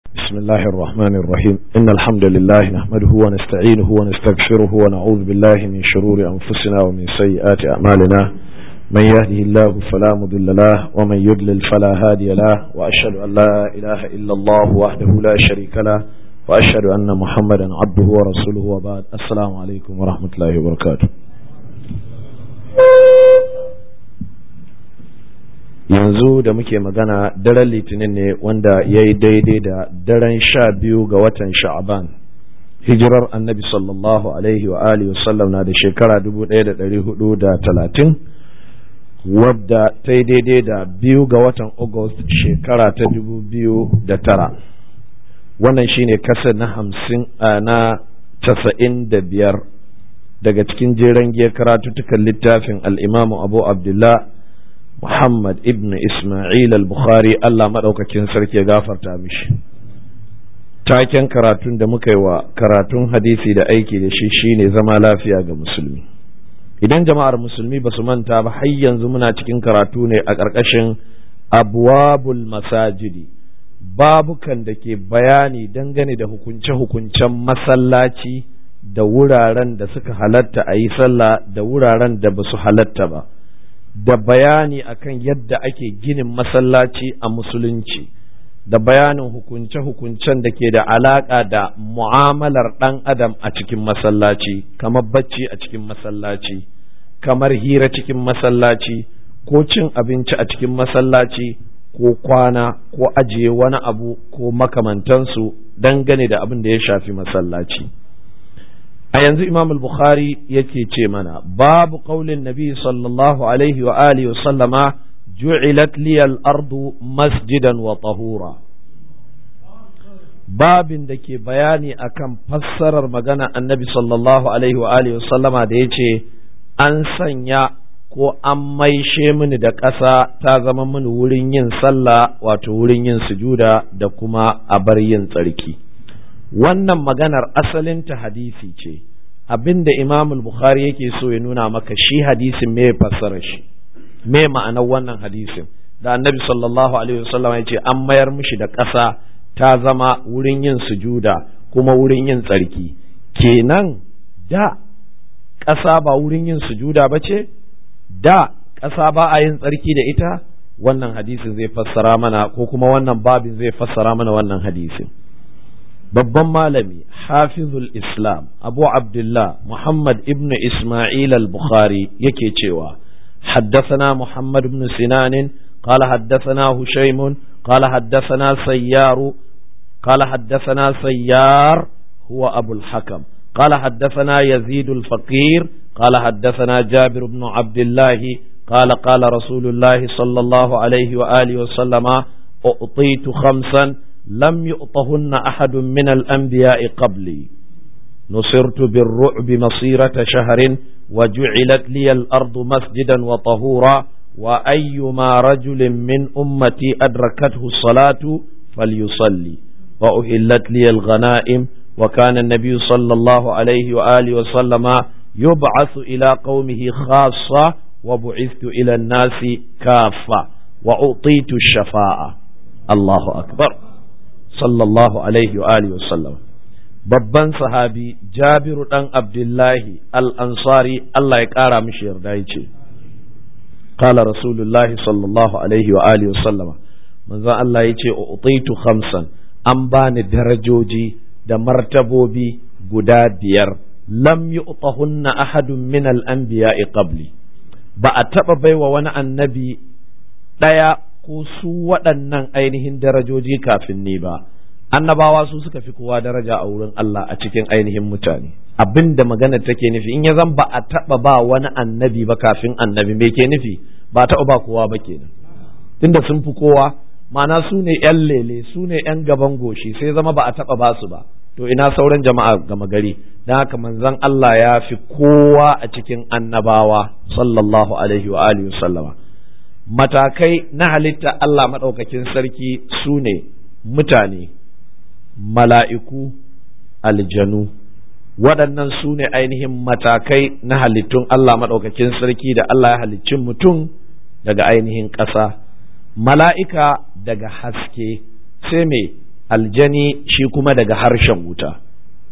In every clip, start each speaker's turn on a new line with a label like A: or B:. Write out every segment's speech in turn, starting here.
A: بسم الله الرحمن الرحيم إن الحمد لله نحمده ونستعينه ونستغفره ونعوذ بالله من شرور أنفسنا ومن سيئات أعمالنا من يهده الله فلا مضل له ومن يضلل فلا هادي له وأشهد أن لا إله إلا الله وحده لا شريك له وأشهد أن محمدا عبده ورسوله وبعد السلام عليكم ورحمة الله وبركاته yanzu da muke magana daren litinin ne wanda ya yi daidai da daren sha biyu ga watan sha'aban hijirar annabi sallallahu alaihi wa alihi wasallam na da shekara dubu ɗaya da ɗari hudu da talatin wadda ta yi daidai da biyu ga watan august shekara ta dubu biyu da tara wannan shine kasar na hamsin na casa'in da biyar daga cikin jeren giyar karatuttukan littafin al'imamu abu abdullah Muhammad ibn Ismail al-Bukhari Allah maɗaukakin sarki ya gafarta mishi. Taken karatun da muka yi wa karatun hadisi da aiki da shi shine zama lafiya ga musulmi. Idan jama'ar musulmi ba su manta ba har yanzu muna cikin karatu ne a ƙarƙashin abwabul masajidi babukan da ke bayani dangane da hukunce-hukuncen masallaci da wuraren da suka halatta a yi sallah da wuraren da ba su halatta ba. da bayani akan yadda ake ginin masallaci a musulunci da bayanin hukunce-hukuncen da ke da alaƙa da mu'amalar ɗan adam a cikin masallaci kamar bacci a cikin masallaci kamar hira cikin masallaci ko cin abinci a cikin masallaci ko kwana ko ajiye wani abu ko makamantansu dangane da abin da ya shafi masallaci. a yanzu imam al-bukhari yake ce mana babu qaulin nabi sallallahu alaihi wa alihi wa sallama ju'ilat liyal ardu masjidan wa tahura babin da ke bayani akan fassarar magana annabi sallallahu alaihi wa alihi wa sallama da yace an sanya ko an maishe mini da ƙasa ta zama mini wurin yin sallah wato wurin yin sujuda da kuma a bar yin tsarki wannan maganar asalinta hadisi ce abinda imam bukhari yake so ya nuna maka shi hadisin me fassara shi me ma'anar wannan hadisin da annabi sallallahu alaihi wasallam ya ce an mayar mishi da ƙasa ta zama wurin yin sujuda kuma wurin yin tsarki kenan da ƙasa ba wurin yin sujuda ba ce da ƙasa ba a yin tsarki da ita wannan hadisin zai fassara mana ko kuma wannan babin zai fassara mana wannan hadisin babban malami hafizul islam abu abdullah muhammad ibn isma'il al-bukhari yake cewa حدثنا محمد بن سنان قال حدثنا هشيم قال حدثنا سيار قال حدثنا سيار هو أبو الحكم قال حدثنا يزيد الفقير قال حدثنا جابر بن عبد الله قال قال رسول الله صلى الله عليه وآله وسلم أعطيت خمسا لم يؤطهن أحد من الأنبياء قبلي نصرت بالرعب مصيرة شهر وجعلت لي الأرض مسجدا وطهورا وأيما رجل من أمتي أدركته الصلاة فليصلي وأهلت لي الغنائم وكان النبي صلى الله عليه وآله وسلم يبعث إلى قومه خاصة وبعثت إلى الناس كافة وأعطيت الشفاعة الله أكبر sallallahu alaihi wa alihi wasallam babban sahabi jabiru dan abdullahi al-ansari Allah ya kara mishi yarda yace qala rasulullahi sallallahu alaihi wa alihi wasallama manzon Allah yace utaitu khamsan an bani darajoji da martabobi guda biyar lam yu'tahunna ahadun min al-anbiya'i qabli ba a taba baiwa wani annabi daya ko su waɗannan ainihin darajoji kafin ni ba annabawa su suka fi kowa daraja a wurin Allah a cikin ainihin mutane abin da magana take nufi in ya zan ba a taɓa ba wani annabi ba kafin annabi me ke nufi ba taɓa ba kowa ba kenan tunda sun fi kowa ma'ana su ne yan lele su ne yan gaban goshi sai zama ba a taɓa ba su ba to ina sauran jama'a gama gari don haka manzon Allah ya fi kowa a cikin annabawa sallallahu alaihi wa alihi sallama matakai na halitta Allah maɗaukakin sarki su ne mutane, mala'iku, aljanu, waɗannan su ne ainihin matakai na halittun Allah maɗaukakin sarki da Allah ya halicci mutum daga ainihin ƙasa, mala'ika daga haske, sai me aljani shi kuma daga harshen wuta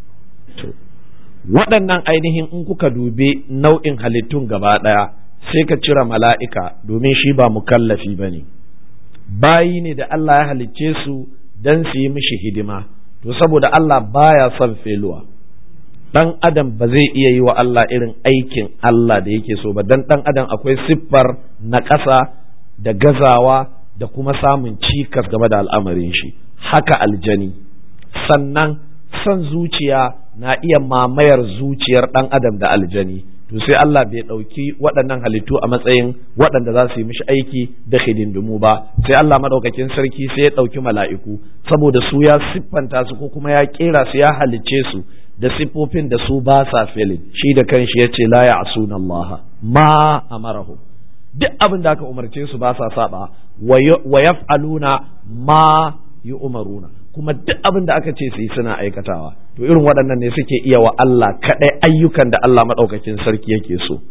A: waɗannan ainihin in kuka dubi nau'in halittun gaba ɗaya sai ka cire mala'ika domin shi ba mukallafi ba ne bayi ne da Allah ya halicce su don su yi mishi hidima to saboda Allah baya son feluwa dan adam ba zai iya yi wa Allah irin aikin Allah da yake so ba dan dan adam akwai siffar na ƙasa da gazawa da kuma samun cikas game da al'amarin shi haka aljani sannan son zuciya na iya mamayar zuciyar dan adam da aljani to sai Allah bai ɗauki waɗannan halittu a matsayin waɗanda za su yi mishi aiki da hidindimu ba sai Allah maɗaukakin sarki sai ya ɗauki mala'iku saboda su ya siffanta su ko kuma ya ƙera su ya halicce su da siffofin da su ba sa filin shi da kanshi ya ce la ya'suna Allah ma amarahu duk abin da aka umarce su ba sa saba wa yaf'aluna ma yu'maruna kuma duk abin da aka ce su yi suna aikatawa to irin waɗannan ne suke iya wa Allah kaɗai ayyukan da Allah maɗaukakin sarki yake so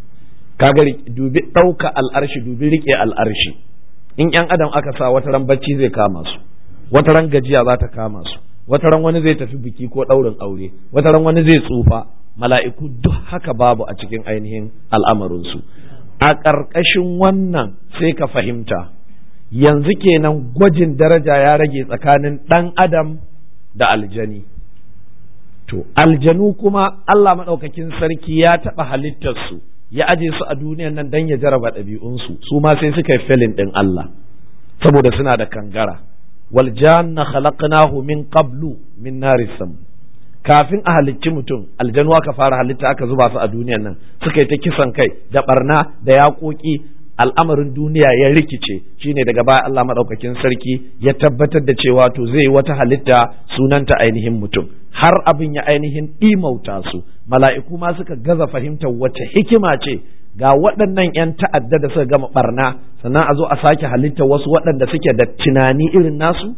A: kaga dubi ɗauka al'arshi dubi riƙe al'arshi in ƴan adam aka sa wata ran bacci zai kama su wata ran gajiya za ta kama su wata ran wani zai tafi biki ko ɗaurin aure wata ran wani zai tsufa mala'iku duk haka babu a cikin ainihin al'amarinsu a ƙarƙashin wannan sai ka fahimta yanzu kenan gwajin daraja ya rage tsakanin ɗan adam da aljani to aljanu kuma Allah maɗaukakin sarki ya taɓa halittarsu ya aje su a duniyan nan don ya jaraba ɗabi'unsu su ma sai suka yi felin ɗin Allah saboda suna da kangara wal janna khalaqnahu min qablu min nari sam kafin a halicci mutum aljanu aka fara halitta aka zuba su a duniyan nan suka yi ta kisan kai da barna da yaƙoƙi al'amarin duniya ya rikice shine daga baya Allah maɗaukakin sarki ya tabbatar da cewa to zai yi wata halitta sunanta ainihin mutum har abin ya ainihin ɗimauta su mala'iku ma suka gaza fahimtar wace hikima ce ga waɗannan 'yan ta'adda da suka gama barna sannan a zo a sake halitta wasu waɗanda suke da tunani irin nasu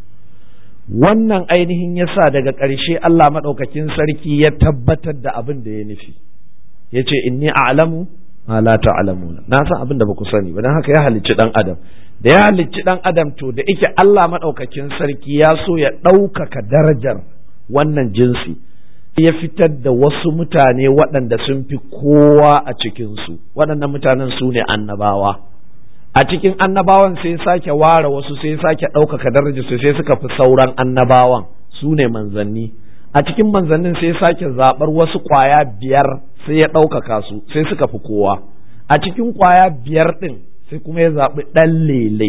A: wannan ainihin yasa daga ƙarshe Allah maɗaukakin sarki ya tabbatar da abin da ya nufi ya ce inni a'lamu ma la ta'lamuna na san abin da baku sani ba dan haka ya halicci dan adam da ya halicci dan adam to da yake Allah madaukakin sarki ya so ya ɗaukaka darajar wannan jinsi ya fitar da wasu mutane waɗanda sun fi kowa a cikinsu waɗannan mutanen su ne annabawa a cikin annabawan sai sake ware wasu sai sake ɗaukaka darajar su sai suka fi sauran annabawan su ne manzanni a cikin manzannin sai sake zaɓar wasu ƙwaya biyar sai ya ɗaukaka su sai suka fi kowa a cikin ƙwaya biyar ɗin sai kuma ya zaɓi ɗan lele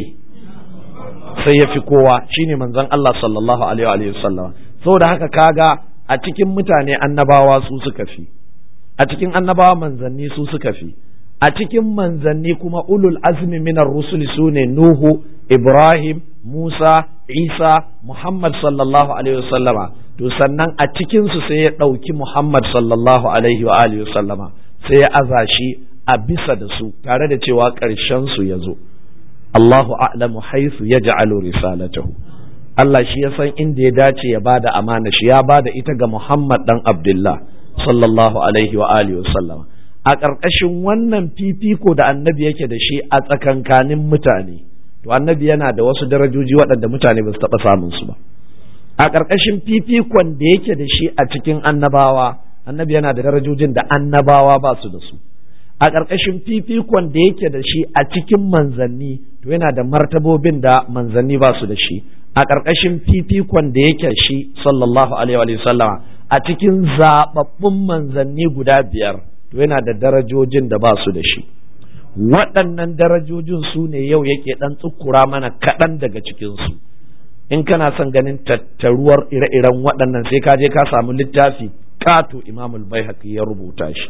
A: sai ya fi kowa shine manzon Allah sallallahu alaihi wa sallam saboda haka kaga a cikin mutane annabawa su suka fi a cikin annabawa manzanni su suka fi a cikin manzanni kuma ulul azmi minar rusuli su ne Nuhu Ibrahim Musa Isa Muhammad sallallahu alaihi wa sallama to sannan a cikinsu sai ya ɗauki Muhammad sallallahu alaihi wa alihi sallama sai ya aza shi a bisa da su tare da cewa ƙarshen su ya zo Allahu a'lamu haythu yaj'alu risalatahu Allah shi ya san inda ya dace ya bada amana shi ya bada ita ga Muhammad dan Abdullah sallallahu alaihi wa alihi sallama a ƙarƙashin wannan fifiko da annabi yake da shi a tsakankanin mutane to annabi yana da wasu darajoji waɗanda mutane ba su taɓa samun su ba a ƙarƙashin fifikon da yake da shi a cikin annabawa annabi yana da darajojin da annabawa ba su da su a ƙarƙashin fifikon da yake da shi a cikin manzanni to yana da martabobin da manzanni ba su da shi a ƙarƙashin fifikon da yake shi sallallahu alaihi wa sallama a cikin zaɓaɓɓun manzanni guda biyar to yana da darajojin da ba su da shi waɗannan darajojin su ne yau yake ɗan tsukura mana kaɗan daga cikinsu in kana son ganin tattaruwar ire-iren waɗannan sai ka je ka samu littafi kato imamul bai ya rubuta shi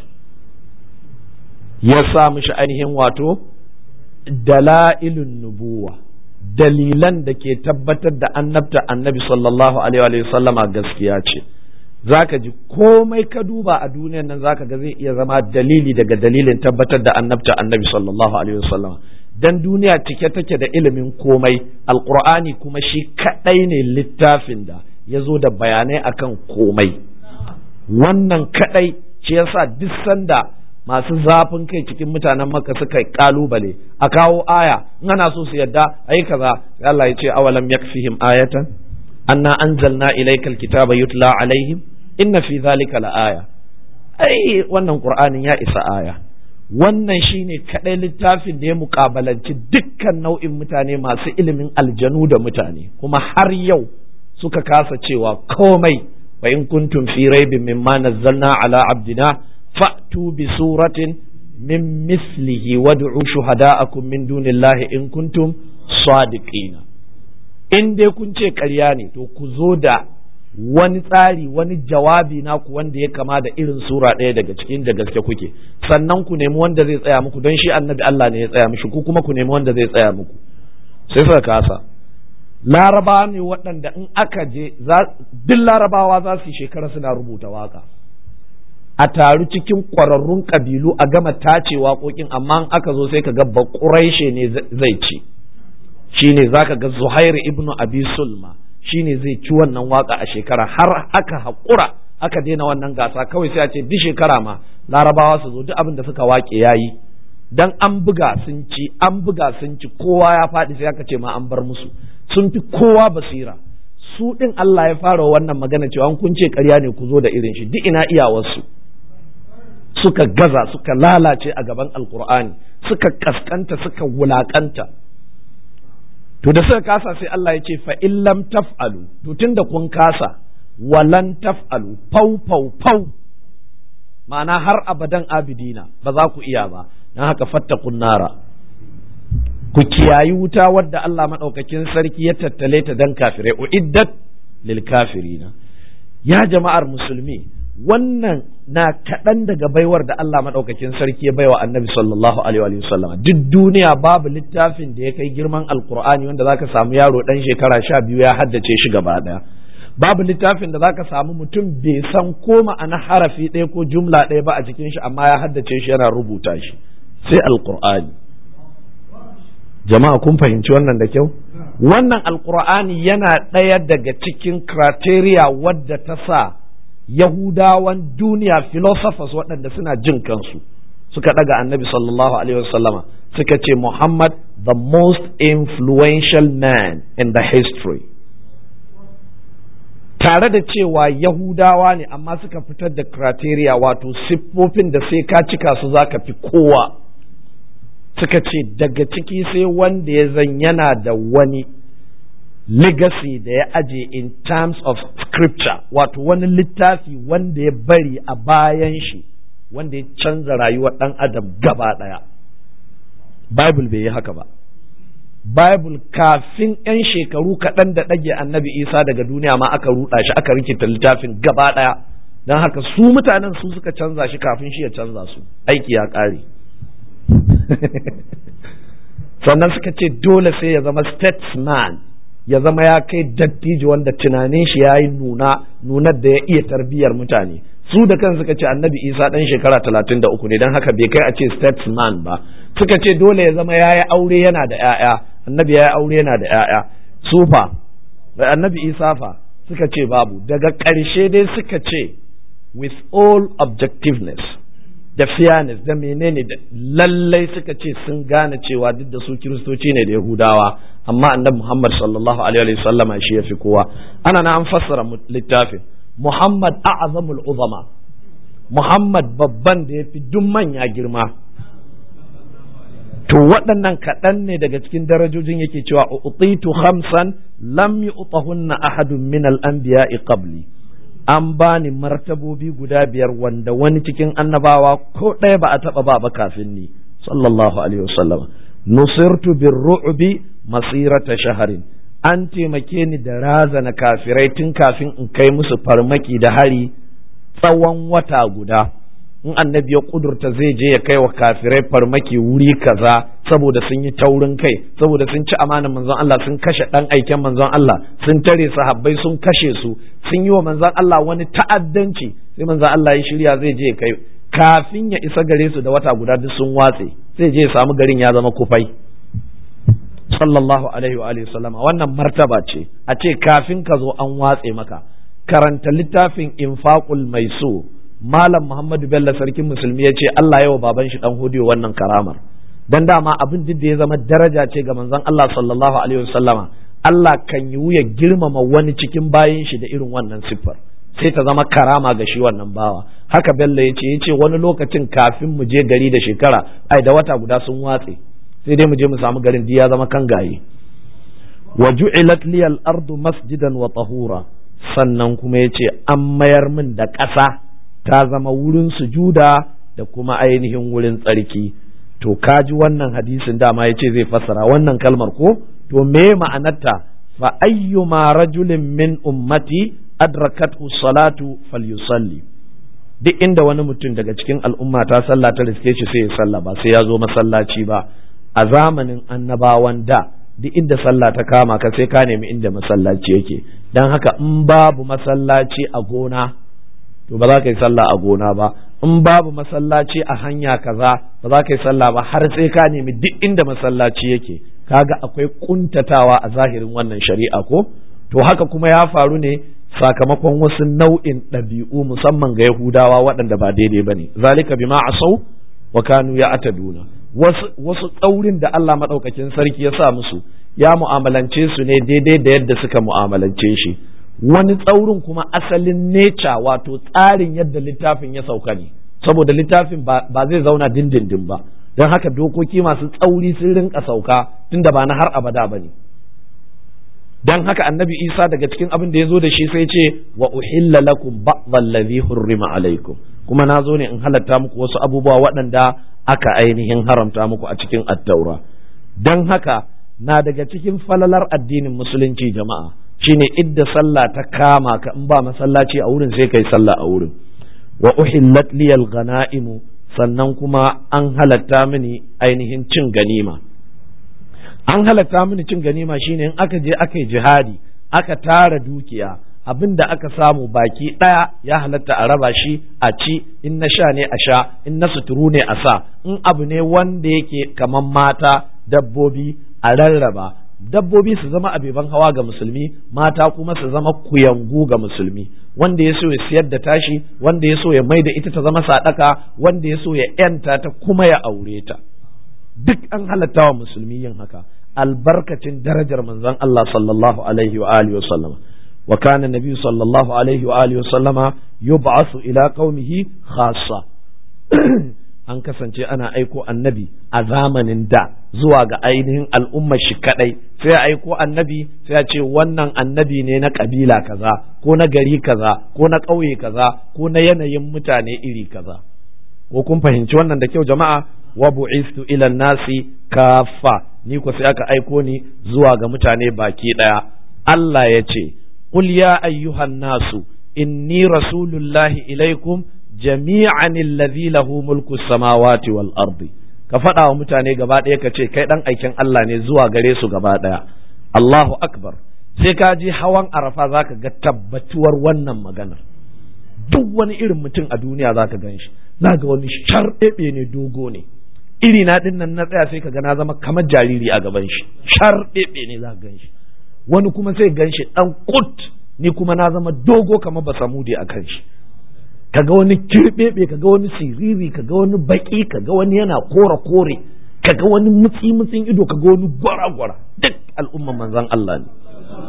A: ya sa mishi ainihin wato dala'ilun nubuwa dalilan da ke tabbatar da annabta annabi sallallahu alaihi wa sallama gaskiya ce zaka ji komai ka duba a duniyan nan zaka ga zai iya zama dalili daga dalilin tabbatar da annabta annabi sallallahu alaihi wa sallama dan duniya cike take da ilimin komai alqur'ani kuma shi kadai ne littafin da ya zo da bayanai akan komai wannan kadai shi yasa duk sanda masu zafin kai cikin mutanen maka suka kalubale a kawo aya in ana so su yadda ayi kaza Allah ya ce awalam yakfihim ayatan anna anzalna ilaykal kitaba yutla alaihim inna fi dhalika laaya ai wannan qur'anin ya isa aya wannan shine kadai littafin da ya mukabalanci dukkan nau'in mutane masu ilimin aljanu da mutane kuma har yau suka kasa cewa komai wa in kuntum fi raibin mimma nazzalna ala abdina fa'tu bi suratin min mislihi wad'u shuhada'akum min dunillahi in kuntum sadiqina in dai kun ce ƙarya ne to ku zo da wani tsari wani jawabi naku wanda ya kama da irin sura ɗaya daga cikin da gaske kuke sannan ku nemi wanda zai tsaya muku don shi annabi Allah ne ya tsaya mishi ku kuma ku nemi wanda zai tsaya muku sai suka kasa larabawa ne waɗanda in aka je duk larabawa za su yi shekara suna rubuta waka a taru cikin ƙwararrun ƙabilu a gama tace waƙoƙin amma in aka zo sai ka ga baƙuraishe ne zai ci shine zaka ga zuhair ibnu abi sulma shine zai ci wannan waka a shekara har aka haƙura aka daina wannan gasa kawai sai a ce duk shekara ma larabawa su zo duk abin da suka waƙe yayi dan an buga sun ci an buga sun ci kowa ya faɗi sai aka ce ma an bar musu sun fi kowa basira su ɗin Allah ya fara wannan magana cewa kun ce ƙarya ne ku zo da irin shi duk ina iyawarsu suka gaza suka lalace a gaban alkur'ani suka kaskanta suka wulakanta to da suka kasa sai Allah ya ce fa illam taf'alu to tunda kun kasa walan taf'alu fau fau fau ma'ana har abadan abidina ba za ku iya ba dan haka fattakun nara ku kiyayi wuta wadda Allah madaukakin sarki ya tattale ta dan kafirai uiddat lil kafirina ya jama'ar musulmi wannan na kaɗan daga baiwar da Allah maɗaukakin sarki ya baiwa annabi sallallahu alaihi wa sallam duk duniya babu littafin da ya kai girman alkur'ani wanda zaka samu yaro ɗan shekara sha biyu ya haddace shi gaba ɗaya babu littafin da zaka samu mutum bai san ko ma'ana harafi ɗaya ko jumla ɗaya ba a cikin shi amma ya haddace shi yana rubuta shi sai alkur'ani jama'a kun fahimci wannan da kyau wannan alkur'ani yana ɗaya daga cikin criteria wadda ta sa Yahudawan duniya philosophers waɗanda suna jin kansu suka ɗaga annabi sallallahu alaihi wasallama suka ce Muhammad the most influential man in the history tare da cewa Yahudawa ne amma suka fitar da criteria wato siffofin da sai ka cika su zaka fi kowa suka ce daga ciki sai wanda ya zan yana da wani legacy da ya aje in terms of scripture wato wani littafi wanda ya bari a bayan shi wanda ya canza rayuwar ɗan adam gaba ɗaya bible bai yi haka ba bible kafin 'yan shekaru kaɗan da ɗage annabi isa daga duniya ma aka ruɗa shi aka rikita littafin gaba ɗaya don haka su mutanen su suka canza shi kafin shi ya canza su aiki ya ƙare sannan suka ce dole sai ya zama statesman ya zama ya kai dattijo wanda tunanin shi ya yi nuna nunar da ya iya tarbiyyar mutane su da kan suka ce annabi isa ɗan shekara talatin da uku ne don haka bai kai a ce statesman ba suka ce dole ya zama ya yi aure yana da 'ya'ya annabi ya yi aure yana da 'ya'ya sufa annabi isa fa suka ce babu daga ƙarshe dai suka ce with all objectiveness da fairness da menene da lallai suka ce sun gane cewa duk da su kiristoci ne da yahudawa amma annabi muhammad sallallahu alaihi wasallama shi ya fi kowa ana na an fassara littafin muhammad a'zamul uzama muhammad babban da ya fi duk manya girma to waɗannan kaɗan ne daga cikin darajojin yake cewa utitu khamsan lam yu'tahunna ahadun min al-anbiya'i qabli an bani martabobi guda biyar wanda wani cikin annabawa ko ɗaya ba a taɓa ba ba kafin ni sallallahu alaihi wasallam nusirtu bir ru'bi masirata shaharin an taimake ni da razana kafirai tun kafin in kai musu farmaki da hari tsawon wata guda in annabi ya kudurta zai je ya kai wa kafirai farmaki wuri kaza saboda sun yi taurin kai saboda sun ci amanar manzon Allah sun kashe dan aiken manzon Allah sun tare sahabbai sun kashe su sun yi wa manzon Allah wani ta'addanci sai manzon Allah ya shirya zai je kai kafin ya isa gare su da wata guda duk sun watse zai je ya samu garin ya zama kufai sallallahu alaihi wa alihi sallama wannan martaba ce a ce kafin ka zo an watse maka karanta littafin infaqul maisur malam muhammadu bello sarkin musulmi ya ce allah yawa baban shi dan hudiyo wannan karamar dan dama abin duk da ya zama daraja ce ga manzon allah sallallahu alaihi wasallama Allah kan yi wuya girmama wani cikin bayan shi da irin wannan siffar sai ta zama karama ga shi wannan bawa haka bello ya ce ya ce wani lokacin kafin mu je gari da shekara ai da wata guda sun watse sai dai mu je mu samu garin ya zama kan gaye wa ju'ilat liyal ardu masjidan wa tahura sannan kuma ya ce an mayar min da ƙasa ta zama wurin sujuda da kuma ainihin wurin tsarki to kaji wannan hadisin dama ya ce zai fassara wannan kalmar ko to me ma'anarta fa ayyuma rajulin min ummati adrakathu salatu falyusalli duk inda wani mutum daga cikin al'umma ta sallah ta riske shi sai ya sallah ba sai ya zo masallaci ba a zamanin annabawan da duk inda sallah ta kama ka sai ka nemi inda masallaci yake dan haka in babu masallaci a gona to ba za ka yi sallah a gona ba in babu masallaci a hanya kaza ba za ka yi sallah ba har sai ka nemi duk inda masallaci yake kaga akwai kuntatawa a zahirin wannan shari'a ko to haka kuma ya faru ne sakamakon wasu nau'in ɗabi'u musamman ga yahudawa waɗanda ba daidai ba ne zalika bima asau wa kanu ya ataduna wasu wasu tsaurin da Allah maɗaukakin sarki ya sa musu ya mu'amalance su ne daidai da yadda suka mu'amalance shi wani tsaurin kuma asalin neca wato tsarin yadda littafin ya sauka ne saboda littafin ba zai zauna dindindin ba don haka dokoki masu tsauri sun rinka sauka tunda ba na har abada ba ne don haka annabi isa daga cikin abin da ya zo da shi sai ce wa uhilla lakum ba'dhallazi hurrima alaikum kuma na zo ne in halatta muku wasu abubuwa waɗanda aka ainihin haramta muku a cikin attaura don haka na daga cikin falalar addinin musulunci jama'a shine idda sallah ta kama ka in ba masallaci a wurin sai kai sallah a wurin wa uhillat liyal ghanaimu sannan kuma an halatta mini ainihin cin ganima an halatta mini cin ganima shine in aka je aka yi jihadi aka tara dukiya abin da aka samu baki ɗaya ya halatta a raba shi a ci in na sha ne a sha in na suturu ne a sa in abu ne wanda yake kamar mata dabbobi a rarraba dabbobi su zama abeban hawa ga musulmi mata kuma su zama kuyangu ga musulmi wanda ya so ya siyar da tashi wanda ya so ya mai da ita ta zama sadaka wanda ya so ya yanta ta kuma ya aure ta duk an halatta wa musulmi yin haka albarkacin darajar manzon Allah sallallahu alaihi wa alihi wa sallama wa kana nabi sallallahu alaihi wa alihi wa sallama yub'asu ila qaumihi khassa an kasance ana aiko annabi a zamanin da zuwa ga ainihin al'ummar shi kadai sai a aiko annabi sai a ce wannan annabi ne na kabila kaza ko na gari kaza ko na ƙauye kaza ko na yanayin mutane iri kaza ko kun fahimci wannan da kyau jama'a wa bu'istu ila nasi kafa ni ko sai aka aiko ni zuwa ga mutane baki daya Allah ya ce qul ya ayyuhan nasu inni rasulullahi ilaikum jami'an alladhi lahu mulku samawati wal ardi ka faɗa wa mutane gaba ɗaya ka ce kai ɗan aikin Allah ne zuwa gare su gaba ɗaya Allahu akbar sai ka ji hawan arafa zaka ga tabbatuwar wannan maganar duk wani irin mutum a duniya zaka gan shi ga wani sharɗeɓe ne dogo ne iri na ɗin nan na tsaya sai ka ga na zama kamar jariri a gaban shi sharɗeɓe ne za ka gan shi wani kuma sai gan shi ɗan kut ni kuma na zama dogo kamar basamudi a kan shi kaga wani kirɓeɓe kaga wani siriri kaga wani baki kaga wani yana kore kore kaga wani mutsi mutsin ido kaga wani gwara gwara duk al'umman manzon Allah ne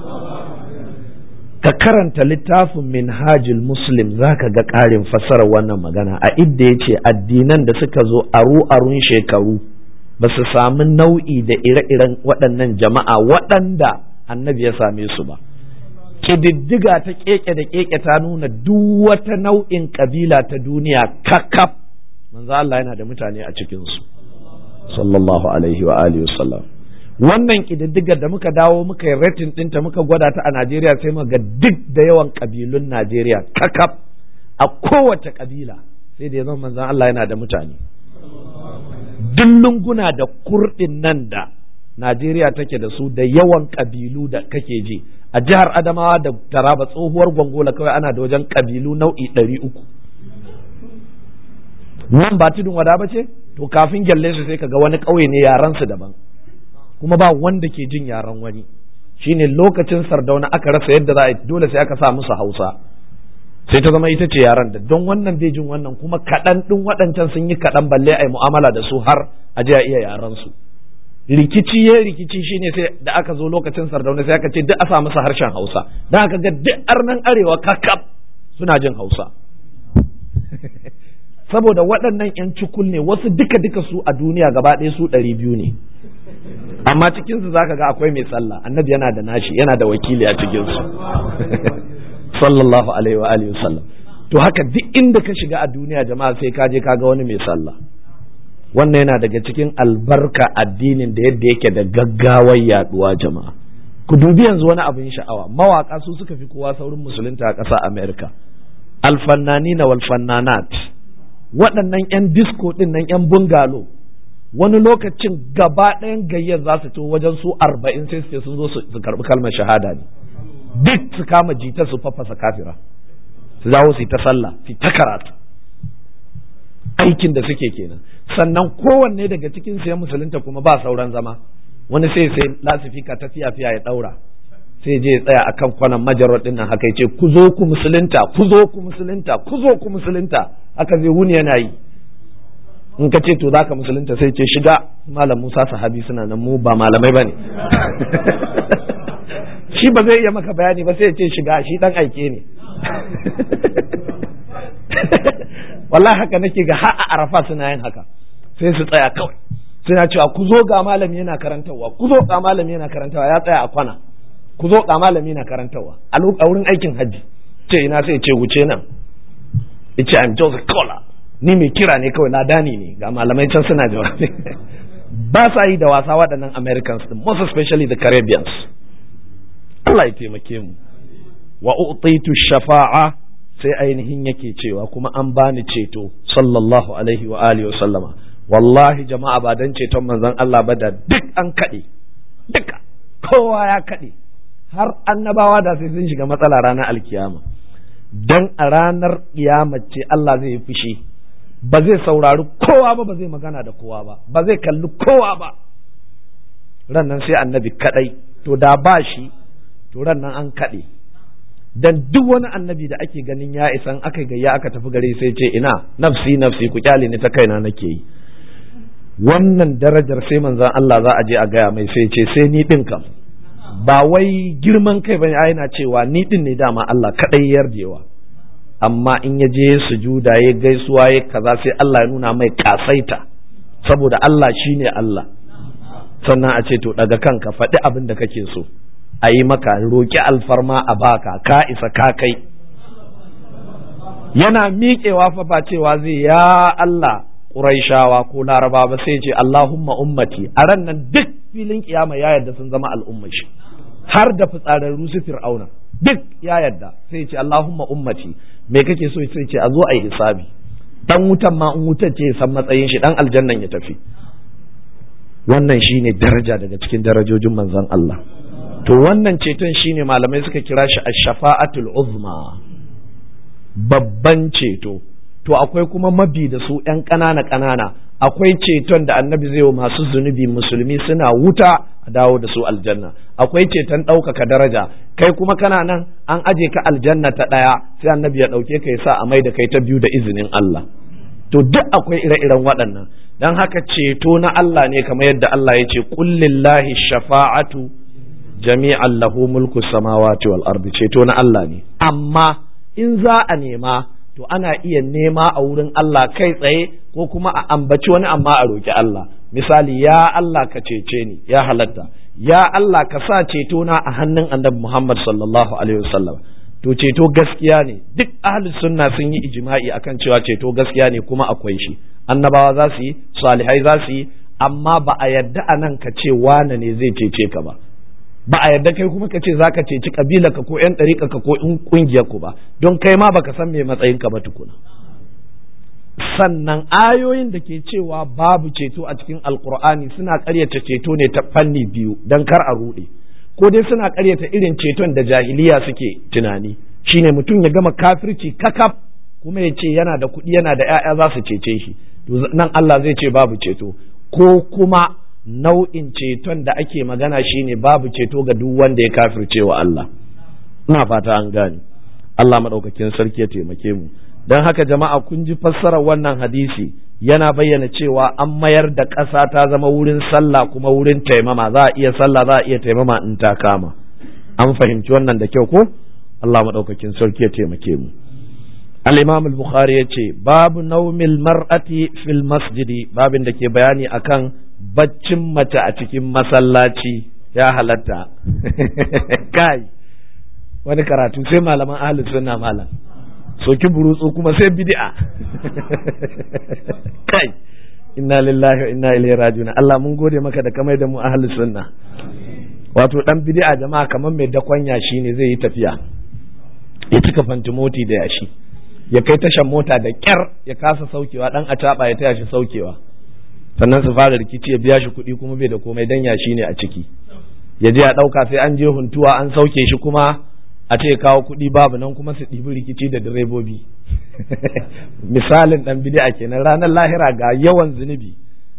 A: ka karanta littafin minhajul muslim zaka ga ƙarin fassarar wannan magana a idda ya ce addinan da suka zo aru arun shekaru ba su sami nau'i da ire-iren waɗannan jama'a waɗanda annabi ya same su ba ƙididdiga ta keke da keke ta nuna duk wata nau'in kabila ta duniya kakaf manzo Allah yana da mutane a cikinsu sallallahu alaihi wa alihi wasallam wannan ƙididdigar da muka dawo muka yi rating ɗinta muka gwada ta a Najeriya sai muka ga duk da yawan ƙabilun Najeriya kakaf a kowace ƙabila sai da ya zama manzon Allah yana da mutane duk lunguna da kurɗin nan da Najeriya take da su da yawan ƙabilu da kake ji a jihar Adamawa da Taraba tsohuwar Gongola kawai ana da wajen ƙabilu nau'i ɗari uku nan ba tudun wada ba ce to kafin gyalle su sai ka ga wani ƙauye ne yaran su daban kuma ba wanda ke jin yaren wani shine lokacin sardauna aka rasa yadda za a dole sai aka sa musu hausa sai ta zama ita ce yaren da don wannan bai jin wannan kuma kaɗan ɗin waɗancan sun yi kaɗan balle a yi mu'amala da su har a je a iya yaren su rikici ya rikici shine sai da aka zo lokacin sardauna sai aka ce duk a sa masa harshen hausa don aka ga duk arnan arewa kakaf suna jin hausa saboda waɗannan 'yan cikul ne wasu duka duka su a duniya gaba ɗaya su ɗari biyu ne amma cikinsu zaka ga akwai mai sallah annabi yana da nashi yana da wakili a cikinsu sallallahu alaihi wa alihi wasallam to haka duk inda ka shiga a duniya jama'a sai ka je ka ga wani mai sallah wannan yana daga cikin albarka addinin da yadda yake da gaggawar yaduwa jama'a ku dubi yanzu wani abin sha'awa mawaka su suka fi kowa saurin musulunta a ƙasa america alfannanina wal fannanat waɗannan 'yan disco ɗin nan 'yan bungalo wani lokacin gaba ɗayan gayyar za su to wajen su arba'in sai su ce sun zo su karɓi kalmar shahada ne duk su kama jita su fafasa kafira su dawo su yi ta sallah su ta karatu aikin da suke kenan sannan kowanne daga cikin su ya musulunta kuma ba sauran zama wani sai sai lasifika ta fiya fiya ya ɗaura sai je ya tsaya akan kwanan majarar ɗin nan haka ya ce ku zo ku musulunta ku zo ku musulunta ku zo ku musulunta haka zai wuni yana yi in ka ce to zaka musulunta sai ce shiga malam Musa sahabi suna nan mu ba malamai bane shi ba zai iya maka bayani ba sai ya ce shiga shi dan aike ne wallahi haka nake ga har a arafa suna yin haka sai su tsaya kawai suna cewa ku zo ga malami yana karantarwa ku zo ga malami yana karantarwa ya tsaya a kwana ku zo ga malami yana karantarwa a wurin aikin hajji ce ina sai ce wuce nan yace I'm just a caller ni mai kira ne kawai ladani ne ga malamai can suna jawabi ba sa yi da wasa waɗannan Americans din most especially the Caribbeans Allah ya taimake mu wa utitu shafa'a sai ainihin yake cewa kuma an bani ceto sallallahu alaihi wa alihi wa sallama wallahi jama'a ba dan ceton manzon Allah ba da duk an kaɗe duka kowa ya kaɗe har annabawa da sai sun shiga matsala ranar alkiyama dan a ranar kiyama ce Allah zai yi fushi ba zai saurari kowa ba ba zai magana da kowa ba ba zai kalli kowa ba rannan sai annabi kadai to da ba shi to rannan an kaɗe dan duk wani annabi da ake ganin ya isan aka gayya aka tafi gare sai ce ina nafsi nafsi ku kyale ni ta kaina nake yi wannan darajar sai manzon Allah za a je a gaya mai sai ce sai ni din kam ba wai girman kai bane yana cewa ni din ne dama Allah kadai yarjewa amma in ya je sujuda ya gaisuwa ya kaza sai Allah ya nuna mai kasaita saboda Allah shine Allah sannan a ce to daga kanka faɗi abin da kake so a yi maka roƙi alfarma a baka ka isa ka kai yana miƙewa fa ba cewa zai ya Allah Quraishawa ko Laraba ba sai ce Allahumma ummati a ran nan duk filin kiyama ya yarda sun zama al'ummar shi har da fitsararru su fir'auna duk ya yarda sai ce Allahumma ummati me kake so sai ce a zo a yi hisabi dan wutan ma in wutar ce san matsayin shi dan aljannan ya tafi wannan shine daraja daga cikin darajojin manzon Allah to wannan ceton shine malamai suka kira shi ash-shafa'atul uzma babban ceto to akwai kuma mabi da su ‘yan ƙanana ƙanana akwai ceton da annabi zai wa masu zunubi musulmi suna wuta a dawo da su aljanna akwai ceton ɗaukaka daraja kai kuma kana nan an aje ka aljanna ta ɗaya sai annabi ya ɗauke ka ya sa a mai da kai ta biyu da izinin Allah to duk akwai ire-iren waɗannan don haka ceto na Allah ne kamar yadda Allah ya ce kullillahi shafa'atu jami'an lahu mulku samawati wal ardi ceto na Allah ne amma in za a nema to ana iya nema a wurin Allah kai tsaye ko kuma a ambaci wani amma a roki Allah misali ya Allah ka cece ni ya halatta ya Allah ka sa ceto na a hannun annabi Muhammad sallallahu alaihi wasallam to ceto gaskiya ne duk ahli sunna sun yi ijma'i akan cewa ceto gaskiya ne kuma akwai shi annabawa za su yi salihai za su yi amma ba a yadda a nan ka ce wane ne zai cece ka ba ba a yadda kai kuma ka ce za ka ceci kabila ka ko yan ɗariƙa ka ko in ƙungiyar ku ba don kai ma baka san me matsayin ka ba tukuna sannan ayoyin da ke cewa babu ceto a cikin alkur'ani suna ƙaryata ceto ne ta fanni biyu don kar a ruɗe ko dai suna ƙaryata irin ceton da jahiliya suke tunani shine mutum ya gama kafirci kakaf kuma ya ce yana da kuɗi yana da 'ya'ya za su cece shi nan Allah zai ce babu ceto ko kuma nau'in ceton da ake magana shine babu ceto ga duk wanda ya kafirce wa Allah ina fata an gane Allah maɗaukakin sarki ya taimake mu don haka jama'a kun ji fassarar wannan hadisi yana bayyana cewa an mayar da ƙasa ta zama wurin sallah kuma wurin taimama za a iya sallah za a iya taimama in ta kama an fahimci wannan da kyau ko Allah maɗaukakin sarki ya taimake mu al-imam al-bukhari ya ce babu naumil mar'ati fil masjidi babin da ke bayani akan baccin mace a cikin masallaci ya halatta kai wani karatu sai malaman ahlus sunna malam soki burutsu kuma sai bid'a kai inna lillahi wa inna ilaihi rajiun Allah mun gode maka da kamar da mu ahlus sunna wato dan bid'a jama'a kamar mai dakon yashi ne zai yi tafiya ya cika fantimoti da yashi ya kai tashan mota da kyar ya kasa saukewa dan a ya taya shi saukewa sannan su fara rikici ya biya shi kuɗi kuma bai da komai dan yashi ne a ciki ya je ya ɗauka sai an je huntuwa an sauke shi kuma a ce kawo kuɗi babu nan kuma su ɗibi rikici da direbobi misalin ɗan bid'a kenan ranar lahira ga yawan zunubi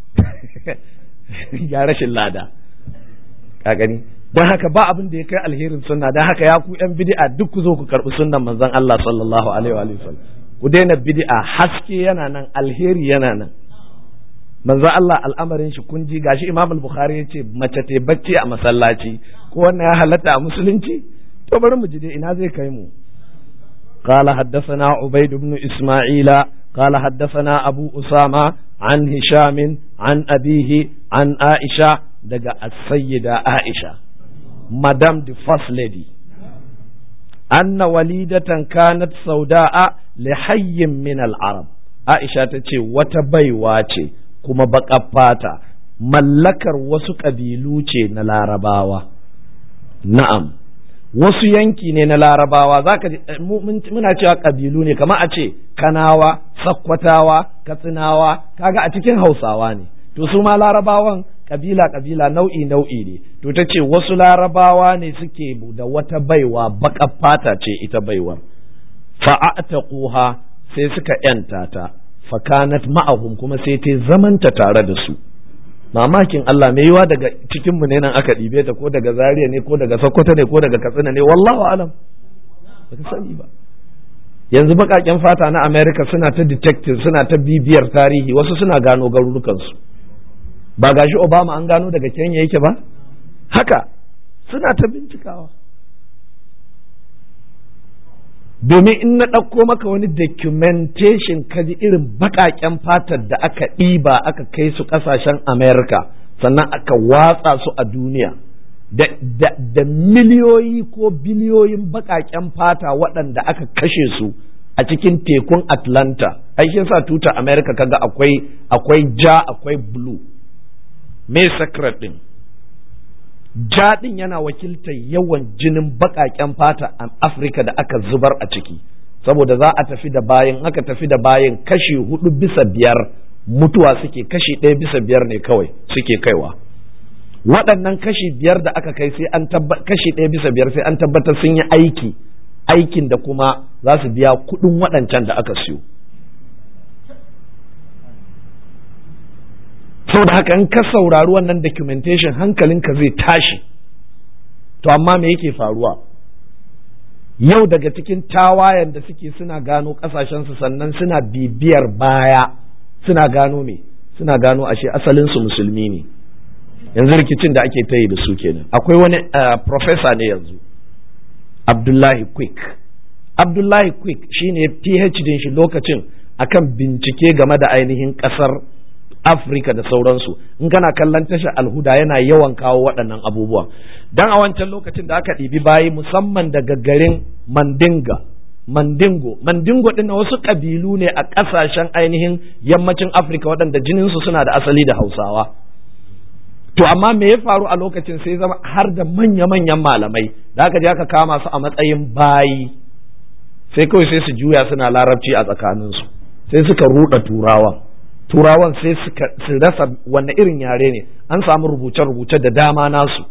A: ya rashin lada ka gani don haka ba abin da ya kai alherin sunna don haka ya ku yan bid'a duk ku zo ku karɓi sunnan manzon Allah sallallahu alaihi wa sallam ku daina bid'a haske yana nan alheri yana nan manzon Allah al'amarin shi kun ji gashi Imam al-Bukhari ya ce mace ta bacci a masallaci ko wannan ya halatta a musulunci to bari mu ji dai ina zai kai mu قال حدثنا عبيد بن إسماعيل قال حدثنا أبو أسامة عن هشام عن أبيه عن عائشة دقى السيدة عائشة مدام the first lady أن وليدة كانت سوداء لحي من العرب عائشة تتي وتبيواتي كما بقى فاتا ملكر وسك أبيلوتي نلارباوة نعم wasu yanki ne na larabawa za ka muna cewa ƙabilu ne kamar a ce kanawa sakkwatawa katsinawa kaga a cikin hausawa ne to su ma larabawan ƙabila ƙabila nau'i nau'i ne to ta ce wasu larabawa ne suke da wata baiwa baƙar fata ce ita baiwar fa'ataquha sai suka yanta ta fakanat ma'ahum kuma sai ta zamanta tare da su mamakin Allah mai yiwa daga cikin mu ne nan aka ɗibe ta ko daga Zaria ne ko daga Sokoto ne ko daga Katsina ne wallahu alam baka sani ba yanzu baƙaƙen fata na America suna ta detective suna ta bibiyar tarihi wasu suna gano garurukansu ba gashi Obama an gano daga Kenya yake ba haka suna ta bincikawa domin in na ɗauko maka wani documentation ka ji irin baƙaƙen fatar da aka ɗiba aka kai su ƙasashen Amerika sannan aka watsa su a duniya da, miliyoyi ko biliyoyin baƙaƙen fata waɗanda aka kashe su a cikin tekun Atlanta aikin sa tuta Amerika kaga akwai akwai ja akwai blue me secret ɗin jaɗin yana wakiltar yawan jinin baƙaƙen fata a afirka da aka zubar a ciki saboda za a tafi da bayan aka tafi da bayan kashi hudu bisa biyar mutuwa suke kashi ɗaya bisa biyar ne kawai suke kaiwa waɗannan kashi biyar da aka kai sai an kashi ɗaya bisa biyar sai an tabbatar sun yi aiki aikin da kuma za su biya kuɗin waɗancan da aka siyo saboda haka in ka saurari wannan documentation hankalinka zai tashi to amma me yake faruwa yau daga cikin tawayen da suke suna gano kasashensu sannan suna bibiyar baya suna gano me suna gano ashe asalinsu musulmi ne yanzu rikicin da ake ta yi da su kenan akwai wani professor ne yanzu abdullahi quick abdullahi quick shine phd shi lokacin akan bincike game da ainihin kasar Afirka da sauransu in kana kallon tashar alhuda yana yawan kawo waɗannan abubuwan dan a wancan lokacin da aka ɗibi bayi musamman daga garin Mandinga Mandingo Mandingo ɗin wasu ƙabilu ne a ƙasashen ainihin yammacin Afirka waɗanda jininsu suna da asali da Hausawa to amma me ya faru a lokacin sai zama har da manya-manyan malamai da aka je aka kama su a matsayin bayi sai kawai sai su juya suna larabci a tsakaninsu sai suka ruɗa turawan turawan sai suka su rasa wanne irin yare ne an samu rubuce-rubuce da dama nasu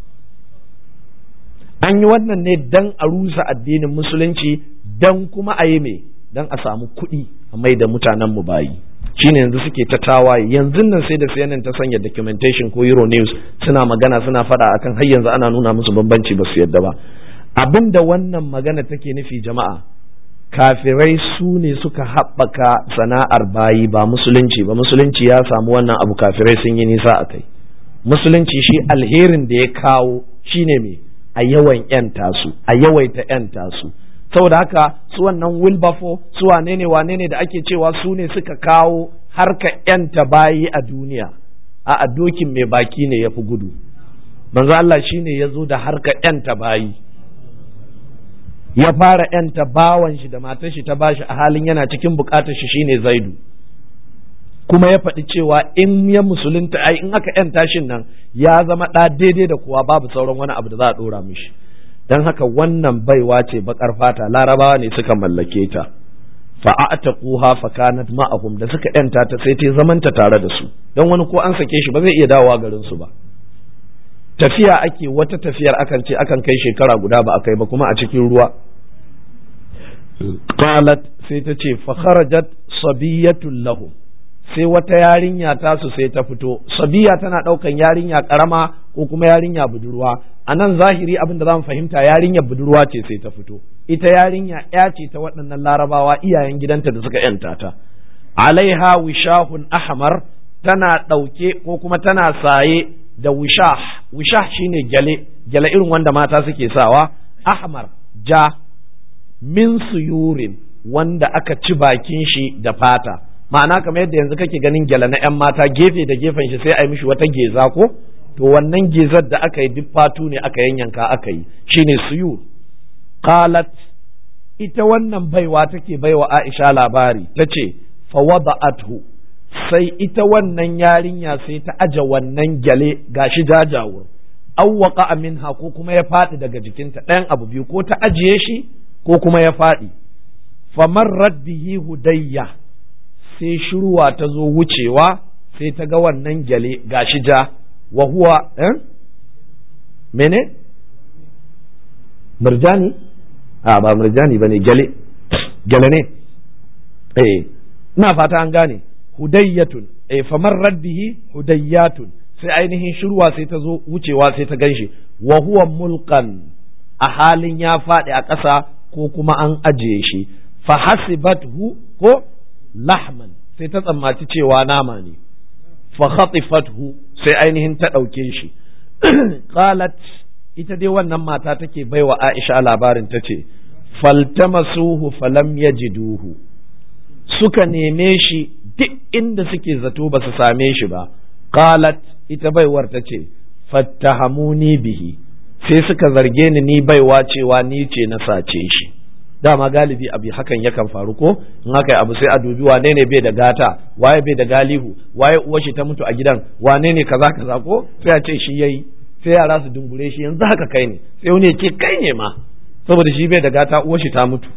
A: an yi wannan ne dan a rusa addinin musulunci dan kuma a yi me dan a samu kuɗi a mai da mutanen mu bayi shine yanzu suke ta tawaye yanzu nan sai da CNN ta sanya documentation ko Euro News suna magana suna faɗa akan har yanzu ana nuna musu bambanci ba su yadda ba abin da wannan magana take nufi jama'a kafirai su ne suka haɓaka sana'ar bayi ba musulunci ba musulunci ya samu wannan abu kafirai sun yi nisa a kai musulunci shi alherin da ya kawo shine me a yawan yanta su a yawaita yanta su saboda haka su wannan wilbafo su wane ne wane ne da ake cewa su ne suka kawo harka yanta bayi a duniya a dokin mai baki ne ya fi gudu manzo Allah shine ya zo da harka yanta bayi ya fara yanta bawan shi da matar shi ta bashi a halin yana cikin bukatar shi shine zaidu kuma ya faɗi cewa in ya musulunta ai in aka yanta shin nan ya zama ɗa daidai da kuwa babu sauran wani abu da za a ɗora mishi don haka wannan baiwa ce bakar fata larabawa ne suka mallake ta fa'ataquha fa kanat ma'ahum da suka yanta ta sai ta zamanta tare da su don wani ko an sake shi ba zai iya dawowa garin su ba tafiya ake wata tafiyar akan ce akan kai shekara guda ba a kai ba kuma a cikin ruwa qalat sai ta ce fa kharajat sabiyatul lahum sai wata yarinya tasu sai ta fito sabiya tana ɗaukan yarinya karama ko kuma yarinya budurwa a nan zahiri abin da zamu fahimta yarinyar budurwa ce sai ta fito ita yarinya ya ce ta waɗannan larabawa iyayen gidanta da suka yanta ta alaiha wishahun ahmar tana ɗauke ko kuma tana saye da wishah wishah shine gyale gyale irin wanda mata suke sawa ahmar ja min suyurin wanda aka ci bakin shi da fata ma'ana kamar yadda yanzu kake ganin gyala na 'yan mata gefe da gefen shi sai a yi mishi wata geza ko to wannan gezar da aka yi duk fatu ne aka yanyanka aka yi shine suyu qalat ita wannan baiwa take baiwa Aisha labari tace fa wada'athu sai ita wannan yarinya sai ta aje wannan gyale gashi jajawur awwaqa minha ko kuma ya faɗi daga jikinta ɗayan abu biyu ko ta ajiye shi ko kuma ya faɗi famarrat bihi hudayya sai shirwa ta zo wucewa sai ta ga wannan gyale gashi ja wa huwa eh? mene murjani a ba murjani bane gyale gyale ne eh ina fata an gane hudayyatun eh famar raddihi hudayyatun sai ainihin shirwa sai ta zo wucewa sai ta ganshi wa huwa mulkan a halin ya faɗi a ƙasa ko kuma an ajiye shi fa hasibathu ko lahman sai ta tsammaci cewa nama ne fa khatifathu sai ainihin ta ɗauke shi qalat ita dai wannan mata take baiwa Aisha labarin ta ce faltamasuhu falam yajiduhu suka neme shi duk inda suke zato ba su same shi ba qalat ita baiwar ta ce fattahamuni bihi sai suka zarge ni ni baiwa cewa ni ce na sace shi dama galibi abu hakan yakan faru ko in haka abu sai a dubi wane ne bai da gata waye bai da galihu waye uwar shi ta mutu a gidan wane ne kaza kaza ko sai a ce shi yayi sai yara su dungure shi yanzu haka kai ne sai wani ya ce kai ne ma saboda shi bai da gata uwar shi ta mutu